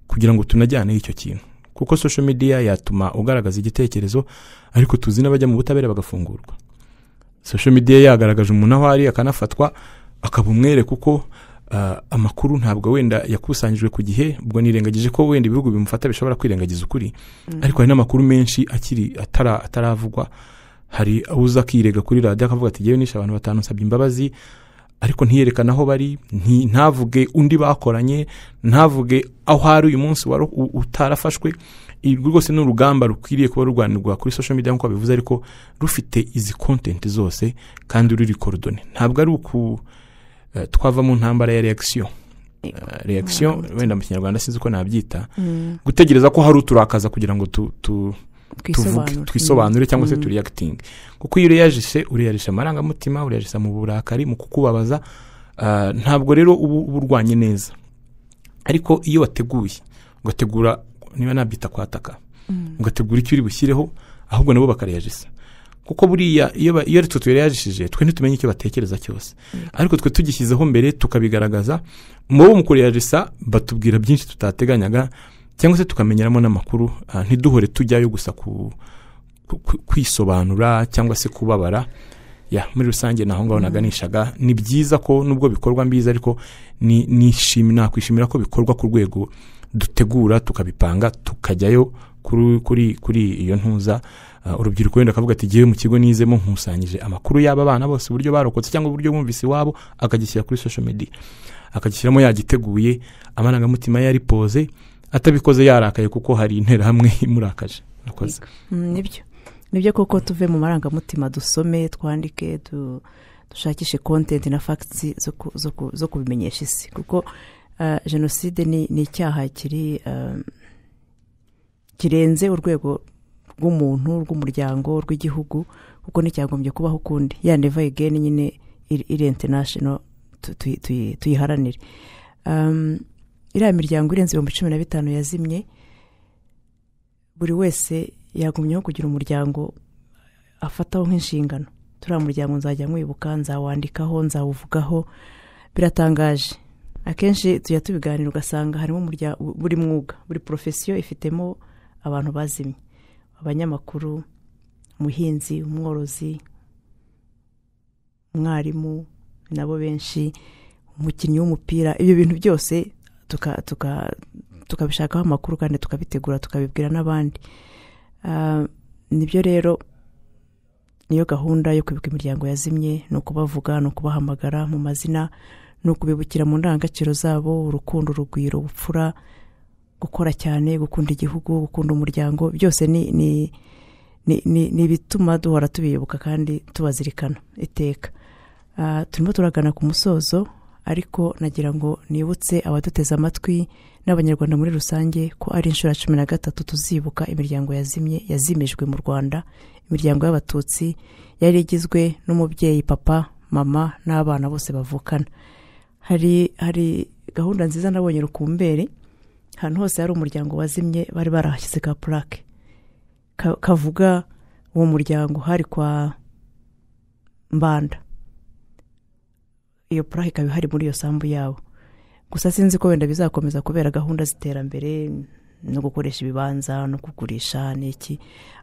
[SPEAKER 5] kugira ngo tunajyaneho icyo kintu kuko social media yatuma ugaragaza igitekerezo ariko tuzi n'abajya mu butabera bagafungurwa social media yagaragaje umuntu aho ari akanafatwa akaba umwere kuko ah, amakuru ntabwo wenda yakusanyijwe ku gihe ubwo nirengagije ko wenda ibihugu bimufata bishobora kwirengagiza ukuri ariko hari n'amakuru menshi akiri atara ataravugwa hari uza akirega kuri radiyo akavuga ati yewe nishe abantu batanu nsabye imbabazi ariko ntiyerekane aho bari nti- ntavuge undi bakoranye ntavuge aho ari uyu munsi wari u- utarafashwe ibi rwose ni urugamba rukwiriye kuba rurwanirwa kuri social media nk'uko babivuze ariko rufite izi kontenti zose kandi ruri korodone ntabwo ari uku eh, twava mu ntambara ya reakisiyo reakisiyo wenda mu kinyarwanda sinzi uko nabyita gutegereza ko hari uturakaza kugira ngo tu, tu, tuvuge twisobanure cyangwa se
[SPEAKER 3] Mm.
[SPEAKER 5] turiyakitinge kuko iyo ureyajise ureyajisha amarangamutima ureyajisha mu burakari mu kukubabaza ah, ntabwo rero uba uba urwanye neza ariko iyo wateguye ugategura niba nabyita kwataka ugategura icyo uri bushyireho ahubwo nabo bakareyajisa kuko buriya iyo ba- iyo ari twe tureyajishije twe ntitumenye icyo batekereza cyose ariko twe tugishyizeho mbere tukabigaragaza mubo mu kureyajisa batubwira byinshi tutateganyaga cyangwa se tukamenyeramo n'amakuru ah, ntiduhore tujyayo gusa ku ku- ku- kwisobanura cyangwa se kubabara ya muri rusange ni aho ngaho naganishaga ni byiza ko nubwo bikorwa mbizi ariko ni- nishimira nakwishimira ko bikorwa ku rwego dutegura tukabipanga tukajyayo kuri kuri kuri iyo ntuza Ah, urubyiruko wenda akavuga ati ngewe mu kigo nizemo nkusanyije amakuru y'aba bana bose uburyo barokotse cyangwa uburyo bumvise iwabo akagishyira kuri social media akagishyiramo yagiteguye amarangamutima ye aripoze atabikoze yarakaye kuko hari interahamwe imurakaje murakoze
[SPEAKER 3] Mm, nibyo nibyo kuko tuve mu marangamutima dusome twandike du- dushakishe kontenti na fagiti zo kubimenyesha isi kuko ah, jenoside ni ni icyaha kiri ah, kirenze urwego rw'umuntu rw'umuryango rw'igihugu kuko nticyagombye kubaho ukundi ya neva egeni nyine iri- iri international tu- tuyi- tuyi- tuyiharanire Um, iriya miryango irenze ibihumbi cumi na bitanu yazimye buri wese yagumyeho kugira umuryango afataho nk'inshingano turiya muryango nzajya mwibuka nzawandikaho nzawuvugaho biratangaje akenshi tujya tubiganira ugasanga harimo umurya- buri mwuga buri porofesiyo ifitemo abantu bazimye abanyamakuru umuhinzi umworozi umwarimu ni nabo benshi umukinnyi w'umupira ibyo bintu byose tuka- tuka- tukabishakaho amakuru kandi tukabitegura tukabibwira n'abandi Ah, nibyo rero niyo gahunda yo kwibuka imiryango yazimye ni ukubavuga ni ukubahamagara mu mazina ni ukubibukira mu ndangagaciro zabo urukundo urugwiro ubupfura gukora cyane gukunda igihugu gukunda umuryango byose ni ni ni- ni- ni ibituma duhora tubiyoboka kandi tubazirikana iteka Ah, turimo turagana ku musozo ariko nagira ngo nibutse abaduteze amatwi n'abanyarwanda muri rusange ko ari inshuro ya cumi na gatatu tuzibuka imiryango yazimye yazimijwe mu rwanda imiryango y'abatutsi yari igizwe n'umubyeyi papa mama n'abana bose bavukana hari hari gahunda nziza nabonye rukumbere ahantu hose hari umuryango wazimye bari barahashyize ka purake Ka- kavuga uwo muryango hari kwa mbanda iyo purake ikaba ihari muri iyo sambu yabo gusa sinzi ko wenda bizakomeza kubera gahunda z'iterambere no gukoresha ibibanza no kugurisha n'iki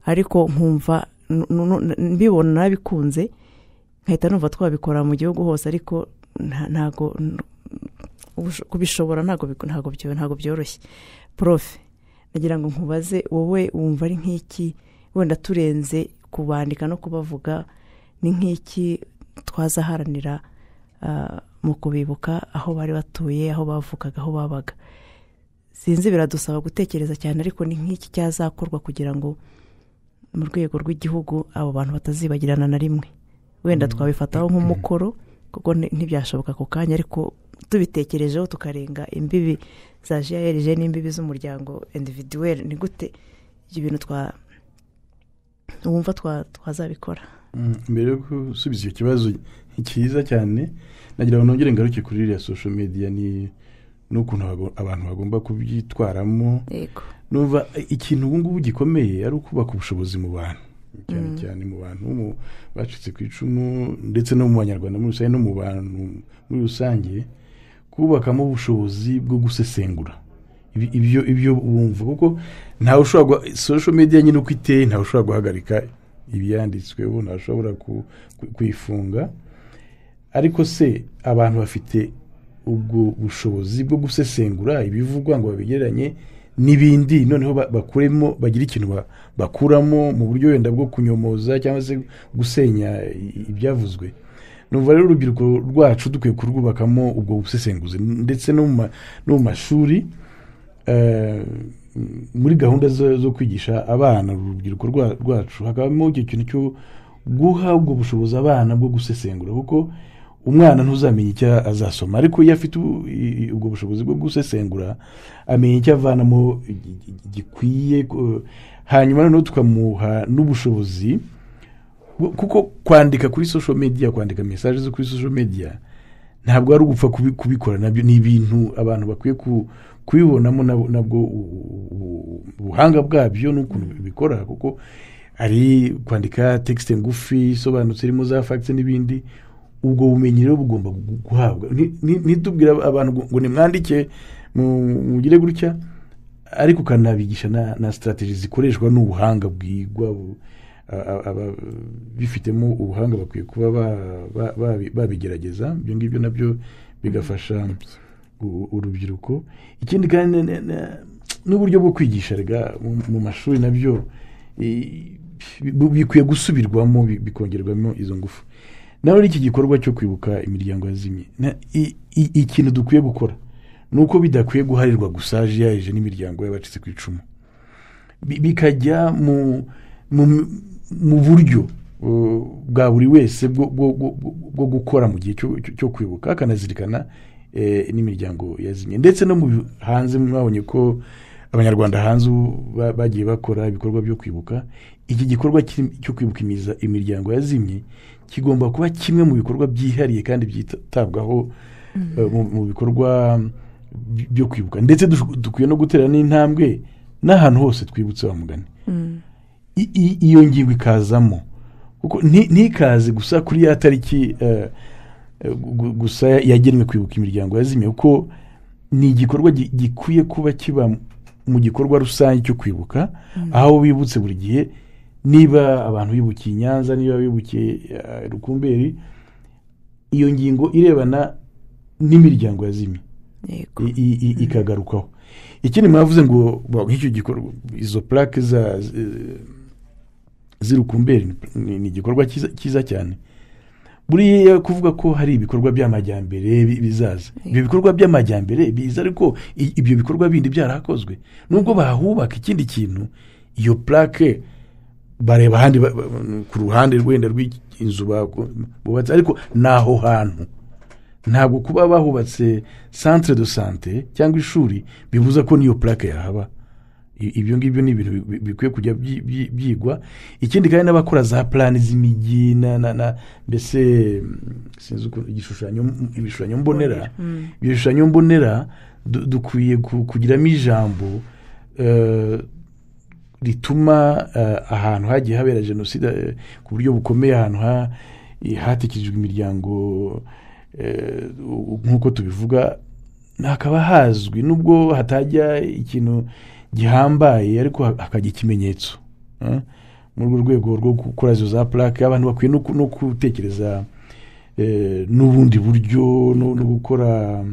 [SPEAKER 3] ariko nkumva n- n- n- mbibona nabikunze nkahita numva twabikora mu gihugu hose ariko nta- ntago n- ubusho- kubishobora ntago bik- ntago byo- ntago byoroshye profe nagira ngo nkubaze wowe wumva ari nk'iki wenda turenze kubandika no kubavuga ni nk'iki twazaharanira ah, mu kubibuka aho bari batuye aho bavukaga aho babaga sinzi biradusaba gutekereza cyane ariko ni nk'iki cyazakorwa kugira ngo mu rwego rw'igihugu abo bantu batazibagirana na rimwe wenda twabifataho nk'umukoro kuko nti- ntibyashoboka ako kanya ariko tubitekerejeho tukarenga imbibi za jiyarije n'imbibi z'umuryango individuweri ni gute ibyo bintu twa wumva twa- twazabikora
[SPEAKER 4] Mm, mbere yo gusubiza icyo kibazo cyiza cyane nagira ngo nongere ngaruke kuri iriya social media ni n'ukuntu bago- abantu bagomba kubyitwaramo
[SPEAKER 3] yego
[SPEAKER 4] numva eh, ikintu ubu ngubu gikomeye ari ukubaka ubushobozi mu bantu cyane cyane mu bantu mu- bacitse ku icumu ndetse no mu banyarwanda muri rusange no mu bantu muri rusange kubakamo ubushobozi bwo gusesengura Ibi- ibyo ibyo bumva kuko ntawe ushobora guha- social media nyine uko iteye ntawe ushobora guhagarika ibyanditsweho ntawe ushobora ku- ku- kuyifunga ariko se abantu bafite ubwo bushobozi bwo gusesengura ibivugwa ngo babigereranye n'ibindi noneho ba- bakuremo bagira ikintu ba- bakuramo mu buryo wenda bwo kunyomoza cyangwa se gusenya i- ibyavuzwe numva rero urubyiruko rwacu dukwiye kurwubakamo ubwo busesenguzi ndetse no mu ma- no mu mashuri eh, muri gahunda zo zo kwigisha abana urubyiruko rwa- rwacu hakabamo icyo kintu cyo guha ubwo bushobozi abana bwo gusesengura kuko umwana ntuzamenya icyo azasoma ariko iyo afite ubu- i- i- ubwo bushobozi bwo gusesengura amenya icyo avanamo gi- gi- gikwiye ko- hanyuma noneho tukamuha n'ubushobozi bwo- kuko kwandika kuri social media kwandika mesaje zo kuri social media ntabwo ari ugupfa kubi- kubikora nabyo ni ibintu abantu bakwiye ku- kubibonamo nabo- nabwo u- u- u- ubuhanga bwabyo n'ukuntu bikora kuko ari kwandika tekisite ngufi isobanutse irimo za fagitse n'ibindi ubwo bumenyi rero bugomba gu- guhabwa Nti- nti- ntitubwire abantu ngo- ngo nimwandike mu- mugire gutya ariko ukanabigisha na, na sitarategi zikoreshwa n'ubuhanga bwigwa bu- a- a- ababifitemo ubuhanga bakwiye kuba ba- ba- babi- babigerageza ibyo ngibyo nabyo bigafasha u- urubyiruko ikindi kandi na- na- na- n'uburyo bwo kwigisha rega mu mu mashuri nabyo i- bi- bikwiye gusubirwamo bi- bikongerwamo izo ngufu nawe iki gikorwa cyo kwibuka imiryango yazimye na- i- i- ikintu dukwiye gukora ni uko bidakwiye guharirwa gusa yaje n'imiryango y'abacitse ku icumu Bi- bikajya mu mu- mu buryo uh, bwa buri wese bwo- bwo bwo- bwo- bwo gukora mu gihe cyo- cyo cyo kwibuka akanazirikana eh, n'imiryango yazimye ndetse no mu bi- hanze mwabonye ko abanyarwanda hanze ubu ba- bagiye bakora ibikorwa byo kwibuka iki gikorwa kiri- cyo kwibuka imiza- imiryango yazimye kigomba kuba kimwe mu bikorwa byihariye kandi byitabwaho eh, mu- mu bikorwa by- byo kwibuka ndetse dush- dukwiye no gutera n'intambwe n'ahantu hose twibutse wa mugani I- i- iyo ngingo ikazamo kuko nti- ntikaze gusa kuri ya tariki eh, gu- gusa yagenwe kwibuka imiryango yazimye kuko ni igikorwa gi- gikwiye kuba kiba mu gikorwa rusange cyo kwibuka aho bibutse buri gihe niba abantu bibukiye i nyanza niba bibukiye eh, rukumberi iyo ngingo irebana n'imiryango yazimye
[SPEAKER 3] yego
[SPEAKER 4] i- i- i- ikagarukaho ikindi mwavuze ngo ba- nk'icyo gikorwa izo purake za eh, z'irukumberi ni ni igikorwa cyiza- cyiza cyane buriya kuvuga ko hari ibikorwa by'amajyambere bi- bizaza ibyo bikorwa by'amajyambere biza ariko i- ibyo bikorwa bindi byarakozwe nubwo bahubaka ikindi kintu iyo purake bareba ahandi ba- ba- ku ruhande wenda rw'inzu bako- bubatse ariko ni aho hantu ntabwo kuba bahubatse centre de sante cyangwa ishuri bibuza ko n'iyo plaque yahaba I- ibyo ngibyo ni ibintu bi- bi- bikwiye kujya byi- byi- byigwa ikindi kandi n'abakora za plani z'imijyi na- na- na- mbese mm, sinzi ukuntu igishushanyo ibishushanyo mbonera ibishushanyo mbonera du- dukwiye ku- kugiramo ijambo eh, rituma eh, ahantu hagiye habera jenoside eh, ku buryo bukomeye ahantu ha- eh, hatekerejwe imiryango eh, u- nk'uko tubivuga hakaba hazwi nubwo hatajya ikintu gihambaye ariko ha- hakajya ikimenyetso eh. muri urwo rwego rwo gukora izo za purake abantu bakwiye no ku- no gutekereza eh, n'ubundi buryo no no gukora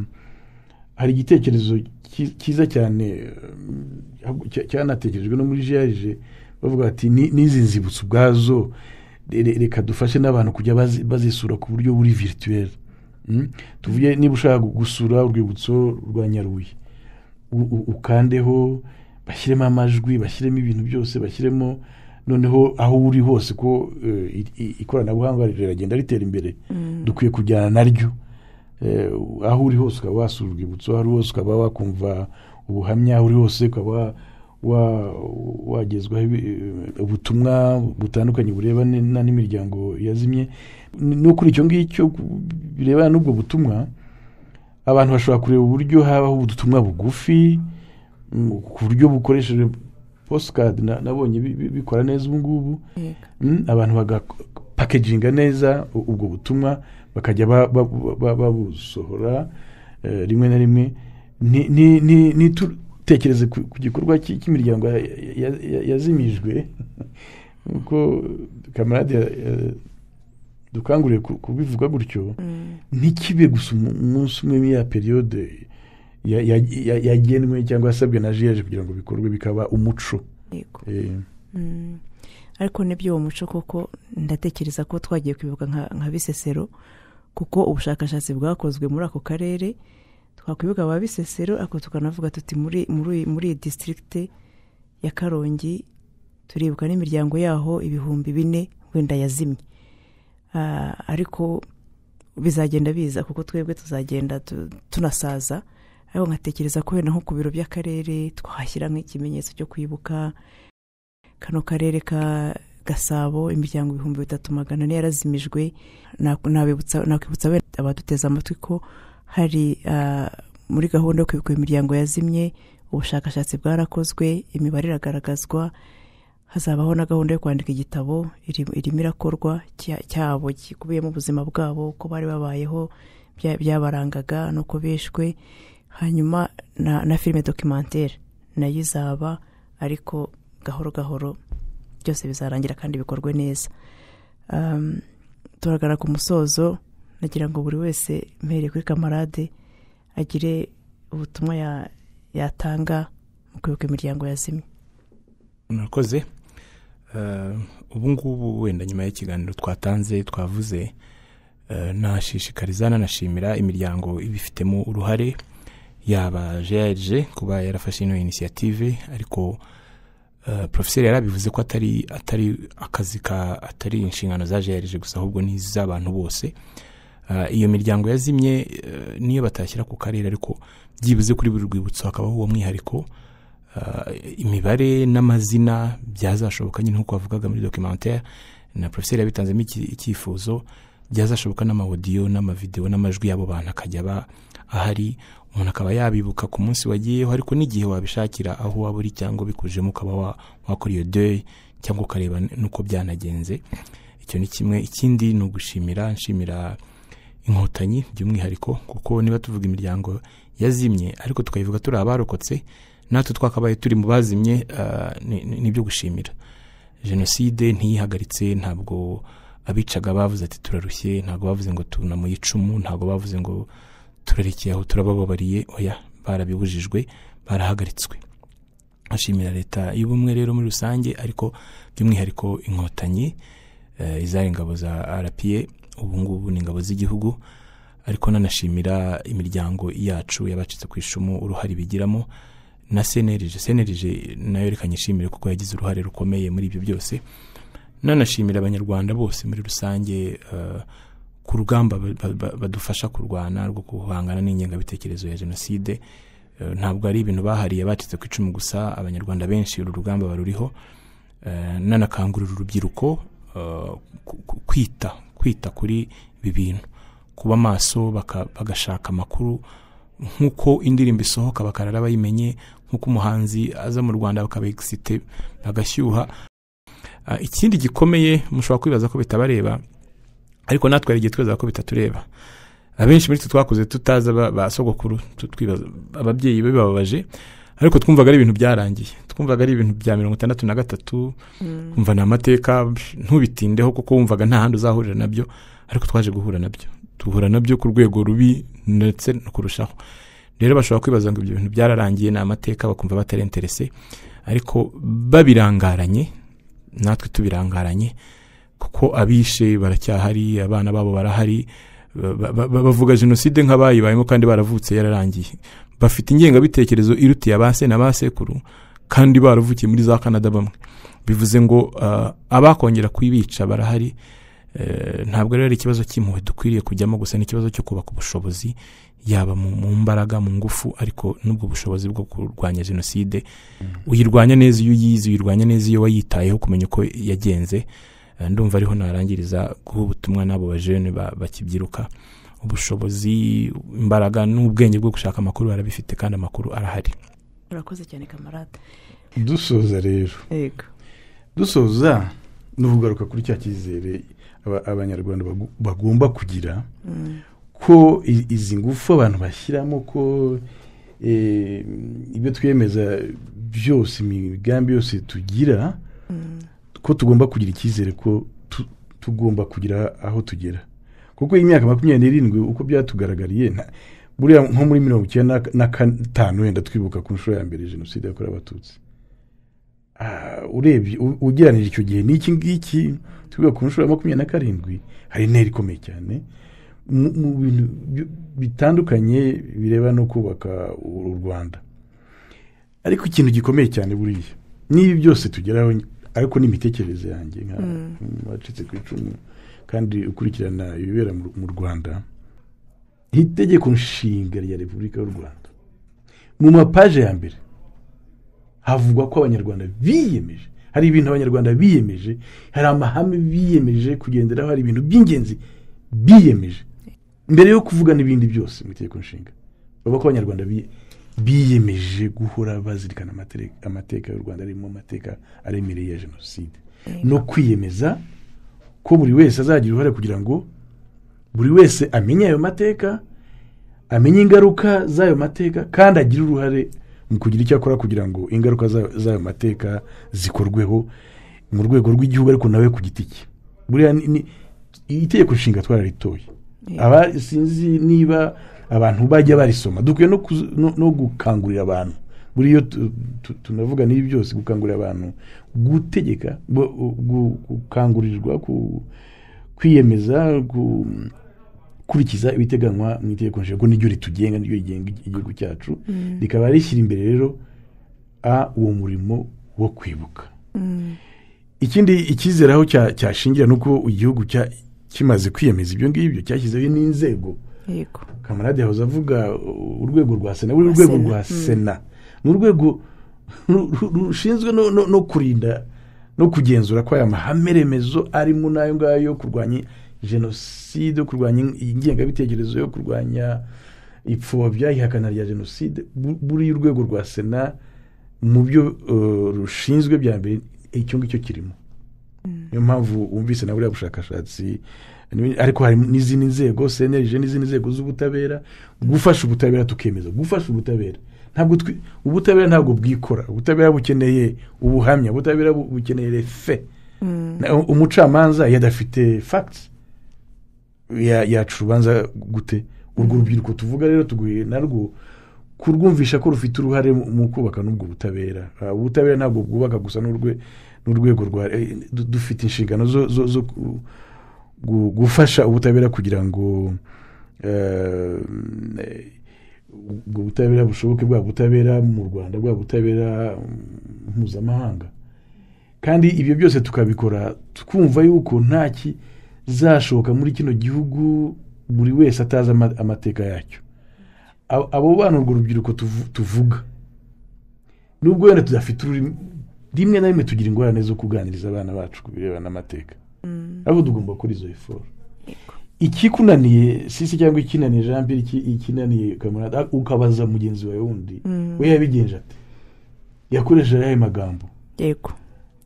[SPEAKER 4] hari igitekerezo cyi- cyiza cyane eh, cya- cyanatekerejwe no muri jiyarije bavuga bati "Ni- n'izi nzibutso ubwazo re- reka dufashe n'abantu kujya bazi- bazisura ku buryo buri virituweri tuvuge niba ushaka gusura urwibutso rwa nyaruye u- u- ukandeho bashyiremo amajwi bashyiremo ibintu byose bashyiremo noneho aho uri hose ko eh, i- i- ikoranabuhanga riragenda ritera imbere dukwiye kujyana naryo Eh, aho uri hose ukaba wasura urwibutso aho uri hose ukaba wakumva ubuhamya aho uri hose ukaba wa- wagezwaho ibi- eh, ubutumwa butandukanye burebana na- n'imiryango yazimye no kuri icyo ngicyo ku- birebana n'ubwo butumwa abantu bashobora kureba uburyo habaho ubutumwa bugufi mm, ku buryo bukoresheje posicadi nabonye bi- bi- bikora neza ubu ngubu
[SPEAKER 3] yego
[SPEAKER 4] Mm, abantu bagapakeginga neza u- ubwo butumwa bakajya ba- ba- ba- babusohora eh, rimwe na rimwe Nti- nti- nti- ntitutekereze ku ku gikorwa cy- cy'imiryango ya- ya- ya- yazimijwe kuko kamarade eh, dukanguriye ku- kubivuga gutyo ntikibe gusa umu- umunsi umwe muri ya periyode ya- ya- ya- yagenwe cyangwa yasabwe na jiyaje kugira ngo bikorwe bikaba umuco
[SPEAKER 3] yego
[SPEAKER 4] Eh,
[SPEAKER 3] Mm. ariko nibyo uwo muco koko ndatekereza ko twagiye kwibuka nka nka bisesero kuko ubushakashatsi bwakozwe muri ako karere twakwibuka ba bisesero ariko tukanavuga tuti muri muri muri iyi disitirigite ya karongi turibuka n'imiryango yaho ibihumbi bine wenda yazimye Ah, ariko bizagenda biza kuko twebwe tuzagenda tu- tunasaza ariko nkatekereza ko wenda nko ku biro by'akarere twahashyira nk'ikimenyetso cyo kwibuka kano karere ka gasabo imiryango ibihumbi bitatu magana ane yarazimijwe Na- nabibutsa- nakwibutsa wenda abaduteze amatwi ko hari ah, muri gahunda yo kwibuka imiryango yazimye ubushakashatsi bwarakozwe imibare iragaragazwa hazabaho na gahunda yo kwandika igitabo iri- irimo irakorwa cya- cyabo gikubiyemo ubuzima bwabo uko bari babayeho bya- byabarangaga n'uko bishwe hanyuma na, na filime dokimantere nayo izaba ariko gahoro gahoro byose bizarangira kandi bikorwe neza um, turagara ku musozo nagira ngo buri wese mpereye kuri kamarade agire ubutumwa ya- yatanga mu kwibuka imiryango yazimye
[SPEAKER 5] murakoze Eh, ubu ngubu wenda nyuma y'ikiganiro twatanze twavuze eh, nashishikariza nanashimira imiryango ibifitemo uruhare yaba jrg kuba yarafashe ino inisiyative ariko eh, porofeseri yarabivuze ko atari atari akazi ka atari inshingano za jrg gusa ahubwo n'iz'abantu bose Eh, iyo miryango yazimye eh, niyo batashyira ku karere ariko byibuze kuri buri rwibutso hakabaho uwo mwihariko Uh, imibare n'amazina byazashoboka nyine nk'uko wavugaga muri documentaire na professeur yabitanzemo iki- icyifuzo byazashoboka n'amawodiyo n'amavidewo n'amajwi y'abo bantu akajya aba ahari umuntu akaba yabibuka ku munsi wagiyeho ariko n'igihe wabishakira aho waba uri cyangwa bikujemo ukaba wa- wakora iyo deuil cyangwa ukareba n- n'uko byanagenze icyo ni kimwe ikindi ni ugushimira nshimira inkotanyi by'umwihariko kuko niba tuvuga imiryango yazimye ariko tukayivuga turi abarokotse natwe twakabaye turi mu bazimye ah, ni- ni- nibyo gushimira jenoside ntiyihagaritse ntabwo abicaga bavuze ati turarushye ntabwo bavuze ngo tunamuye icumu ntabwo bavuze ngo turarekeye aho turabababariye oya barabibujijwe barahagaritswe ashimira leta y'ubumwe rero muri rusange ariko by'umwihariko inkotanyi eh, izari ingabo za rpa ubu ngubu ni ingabo z'igihugu ariko nanashimira imiryango yacu yabacitse ku icumu uruhare bigiramo na senerije senerije nayo reka nyishimire kuko yagize uruhare rukomeye muri ibyo byose nanashimira abanyarwanda bose muri rusange eh, ku rugamba ba- ba- ba- badufasha kurwana rwo guhangana n'ingengabitekerezo ya jenoside Eh, ntabwo ari ibintu bahariye bacitse ku icumu gusa abanyarwanda benshi uru rugamba baruriho Eh, nanakangurira urubyiruko eh, ku- ku- kwita kwita kuri ibi bintu kuba maso baka- bagashaka amakuru nk'uko indirimbo isohoka bakarara bayimenye nk'uko umuhanzi aza mu rwanda bakabegisite bagashyuha Ah, ikindi gikomeye mushobora kwibaza ko bitabareba ariko natwe hari igihe twibaza ko bitatureba abenshi muri twe twakuze tutazi aba- ba sogokuru tu- twibaza- ababyeyi be bababaje ariko twumvaga ari ibintu byarangiye twumvaga ari ibintu bya mirongo itandatu na gatatu umva ni amateka psh, ntubitindeho kuko wumvaga nta handi uzahurira nabyo ariko twaje guhura nabyo duhura nabyo ku rwego rubi ndetse no kurushaho rero bashobora kwibaza ngo ibyo bintu byararangiye ni amateka bakumva batarenterese ariko babirangaranye natwe tubirangaranye kuko abishe baracyahari abana babo barahari ba- ba- ba- bavuga jenoside nk'abayibayemo kandi baravutse yararangiye bafite ingengabitekerezo irutiye abase na basekuru kandi baravukiye muri za kanada bamwe bivuze ngo ah, abakongera kuyibica barahari Eh, ntabwo rero ari ikibazo cy'impuhwe dukwiriye kujyamo gusa ni ikibazo cyo kubaka ubushobozi yaba mu mu mbaraga mu ngufu ariko n'ubwo bushobozi bwo kurwanya jenoside uyirwanya neza iyo uyizi uyirwanya neza iyo wayitayeho kumenya uko yagenze Eh, ndumva ariho narangiriza guha ubutumwa n'abo bajene ba- bakibyiruka ubushobozi imbaraga n'ubwenge bwo gushaka amakuru barabifite kandi amakuru arahari
[SPEAKER 3] urakoze cyane kamarade
[SPEAKER 4] dusoza rero
[SPEAKER 3] yego
[SPEAKER 4] dusoza ni ukugaruka kuri cya cyizere aba- abanyarwanda bagu- bagomba kugira
[SPEAKER 3] Mm.
[SPEAKER 4] ko i- izi ngufu abantu bashyiramo ko eh, ibyo twiyemeza byose imigambi yose tugira ko tugomba kugira icyizere ko tu- tugomba kugira aho tugera kuko imyaka makumyabiri n'irindwi uko byatugaragariye nta- buriya nko muri mirongo icyenda na gatanu wenda twibuka ku nshuro ya mbere jenoside yakorewe abatutsi Ah, urebye u- ugereranije icyo gihe n'iki ngiki twibuka ku nshuro ya makumyabiri na karindwi hari intera ikomeye cyane mu- mu bintu bi- bitandukanye bireba no kubaka u u rwanda ariko ikintu gikomeye cyane buriya n'ibi byose tugeraho ariko n'imitekerereze yanjye nka wacitse ku icumu kandi ukurikirana ibibera mu- mu rwanda itegeko nshinga rya repubulika y'u rwanda mu mapaje ya mbere havugwa ko abanyarwanda biyemeje hari ibintu abanyarwanda biyemeje hari amahame biyemeje kugenderaho hari ibintu by'ingenzi biyemeje mbere yo kuvuga n'ibindi byose mu itegeko nshinga bavuga ko abanyarwanda biye- biyemeje guhora bazirikana amatele- amateka y'u rwanda arimo amateka aremereye ya jenoside no kwiyemeza ko buri wese azagira uruhare kugira ngo buri wese amenye ayo mateka amenye ingaruka z'ayo mateka kandi agire uruhare mu kugira icyo akora kugira ngo ingaruka za- z'ayo mateka zikorweho mu rwego rw'igihugu ariko nawe ku giti cye buriya ni- ni- itegeko nshinga twararitoye aba sinzi niba abantu bajya barisoma dukwiye no kuzi- no- no gukangurira abantu buriya tu- tu- tunavuga n'ibi byose gukangurira abantu gutegeka gu- gu- gukangurirwa ku- kwiyemeza gu- gukurikiza ibiteganywa mu itegeko nshinga kuko niryo ritugenga niryo rigenga igihugu cyacu rikaba rishyira imbere rero a uwo murimo wo kwibuka ikindi icyizeraho cya- cyashingira ni uko igihugu cya- kimaze kwiyemeza ibyo ngibyo cyashyizeho n'inzego
[SPEAKER 3] yego
[SPEAKER 4] kamarade yahoze avuga uh, urwego rwa sena buriya urwego
[SPEAKER 3] Sena,
[SPEAKER 4] rwa
[SPEAKER 3] mm.
[SPEAKER 4] sena ni urwego ru- ru- rushinzwe no- no- no kurinda no kugenzura ko aya mahame remezo arimo n'ayo ngayo yo kurwanya jenoside yo kurwanya in- ingengabitekerezo yo kurwanya ipfobya ihakana rya jenoside bu- buriya urwego rwa sena mu byo uh, rushinzwe bya mbere icyo ngicyo kirimo niyo mpamvu wumvise na buriya bushakashatsi ni- ariko hari n'izindi nzego senerije n'izindi nzego z'ubutabera gufasha ubutabera tukemeza gufasha ubutabera ntabwo twi- ubutabera ntabwo bwikora ubutabera bukeneye ubuhamya ubutabera bu- bukeneye refe Na- umucamanza iyo adafite facts ya- yaca urubanza gute urwo rubyiruko tuvuga rero tuguye narwo kurwumvisha ko rufite uruhare mu- mu kubaka n'ubwo butabera Ah, ubutabera ntabwo bwubaka gusa n'urwe- n'urwego rwa eh, du- dufite inshingano zo- zo zo ku- gu- gufasha ubutabera kugira ngo eh, ubwo butabera bushoboke bwa butabera mu rwanda bwa butabera mm, mpuzamahanga kandi ibyo byose tukabikora twumva yuko nta kizashoboka muri kino gihugu buri wese atazi ama- amateka yacyo Ab- abo bana urwo rubyiruko tuvu- tuvuga nubwo wenda tudafite ururimi rimwe na rimwe tugira ingorane zo kuganiriza abana bacu ku birebana n'amateka ahubwo tugomba gukora izo eforo ikikunaniye sisi cyangwa ikinaniye jean pierre iki- ikinaniye kamarade ah, ukabaza mugenzi wawe wundi we yabigenje ate yakoresheje ayahe magambo
[SPEAKER 3] yego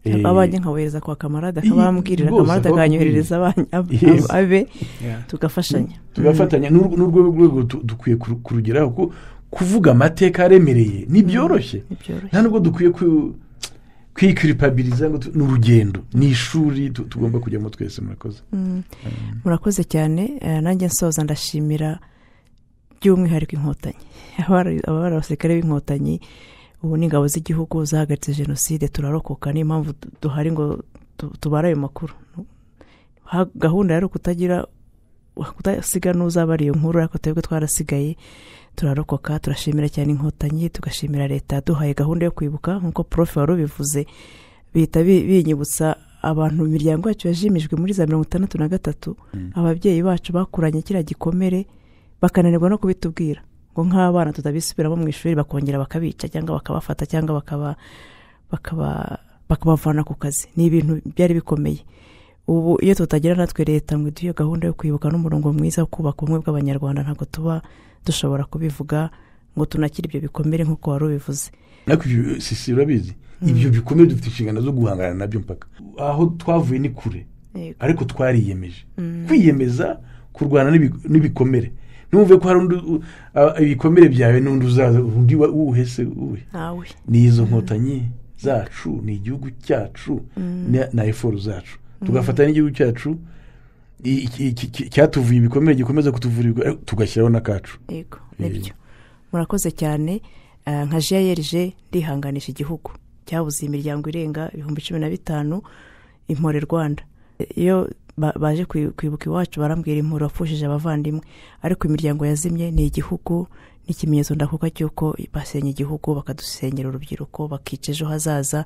[SPEAKER 4] Eh,
[SPEAKER 3] abanjye nkabohereza kwa kamarade
[SPEAKER 4] iyi-
[SPEAKER 3] akabambwirira
[SPEAKER 4] rwose
[SPEAKER 3] kamarade akanyoherereza abanye- ab-
[SPEAKER 4] Yes.
[SPEAKER 3] ab- abe
[SPEAKER 5] Yeah.
[SPEAKER 3] tugafatanya
[SPEAKER 4] tugafatanya n'urwo n'urwo rwego tu- dukwiye kuru- kurugeraho kuko kuvuga amateka aremereye ntibyoroshye
[SPEAKER 3] ntibyoroshye
[SPEAKER 4] nta nubwo dukwiye ku- kwikiripabiriza ngo tu- ni urugendo ni ishuri tu- tugomba kujyamo twese murakoze
[SPEAKER 3] murakoze cyane eh, nanjye nsoza ndashimira by'umwihariko inkotanyi Abari- abari abasirikare b'inkotanyi ubu n'ingabo z'igihugu zahagaritse jenoside turarokoka niyo mpamvu du- duhari ngo tu- tubare ayo makuru Ha- gahunda yari ukutagira kudasiga n'uzabara iyo nkuru ariko twebwe twarasigaye turarokoka turashimira cyane inkotanyi tugashimira leta yaduhaye gahunda yo kwibuka nk'uko prof wari ubivuze bihita bi- binyibutsa abantu mu miryango yacu yajimijwe muri za mirongo itandatu na gatatu ababyeyi bacu bakuranye kiriya gikomere bakananirwa no kubitubwira ngo nk'abana tutabisubiramo mu ishuri bakongera bakabica cyangwa bakabafata cyangwa bakaba bakaba bakabavana ku kazi ni ibintu byari bikomeye ubu iyo tutagira natwe leta ngo iduhe gahunda yo kwibuka n'umurongo mwiza wo kubaka ubumwe bw'abanyarwanda ntabwo tuba dushobora kubivuga ngo tunakire ibyo bikomere nk'uko wari ubivuze
[SPEAKER 4] ariko ibyo sisi urabizi ibyo bikomeye dufite inshingano zo guhangana nabyo mpaka aho twavuye ni kure ariko twariyemeje kwiyemeza kurwana n'ibi- n'ibikomere ntumve ko hari undi u- a- ibikomere byawe n'undi uzaza undi wa- uwuhese uwe
[SPEAKER 3] nawe
[SPEAKER 4] ni izo nkotanyi zacu ni igihugu cyacu na- na eforo zacu tugafatanya n'igihugu cyacu iki- iki- iki- cyatuvuye ibikomere gikomeza kutuvurirwa ariko tugashyiraho n'akacu
[SPEAKER 3] yego
[SPEAKER 4] Eh.
[SPEAKER 3] nibyo murakoze cyane eh, nka jiyerije ndihanganisha igihugu cyabuze imiryango irenga ibihumbi cumi na bitanu impore rwanda iyo ba- baje kwi- kwibuka iwacu barambwira impore wapfushije abavandimwe ariko imiryango yazimye ni igihugu n'ikimenyetso ndakuka cy'uko basenye igihugu bakadusenyera urubyiruko bakica ejo hazaza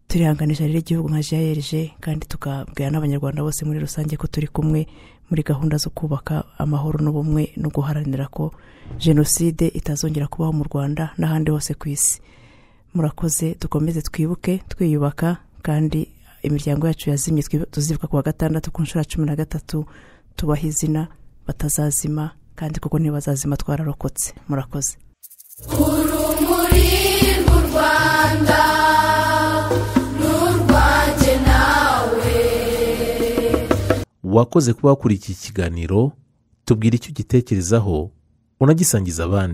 [SPEAKER 3] turihanganisha rero igihugu nka jiyerije kandi tukabwira n'abanyarwanda bose muri rusange ko turi kumwe muri gahunda zo kubaka amahoro n'ubumwe no guharanira ko jenoside itazongera kubaho mu rwanda n'ahandi hose ku isi murakoze dukomeze twibuke twiyubaka kandi imiryango yacu yazimye twibu- tuzibuka ku wa gatandatu ku nshuro ya cumi na gatatu tubaha izina batazazima kandi kuko ntibazazima twararokotse murakoze
[SPEAKER 2] urumuri rw'u rwanda n'urwanjye nawe
[SPEAKER 1] wakoze kuba wakurikiye ikiganiro tubwira icyo ugitekerezaho unagisangiza abandi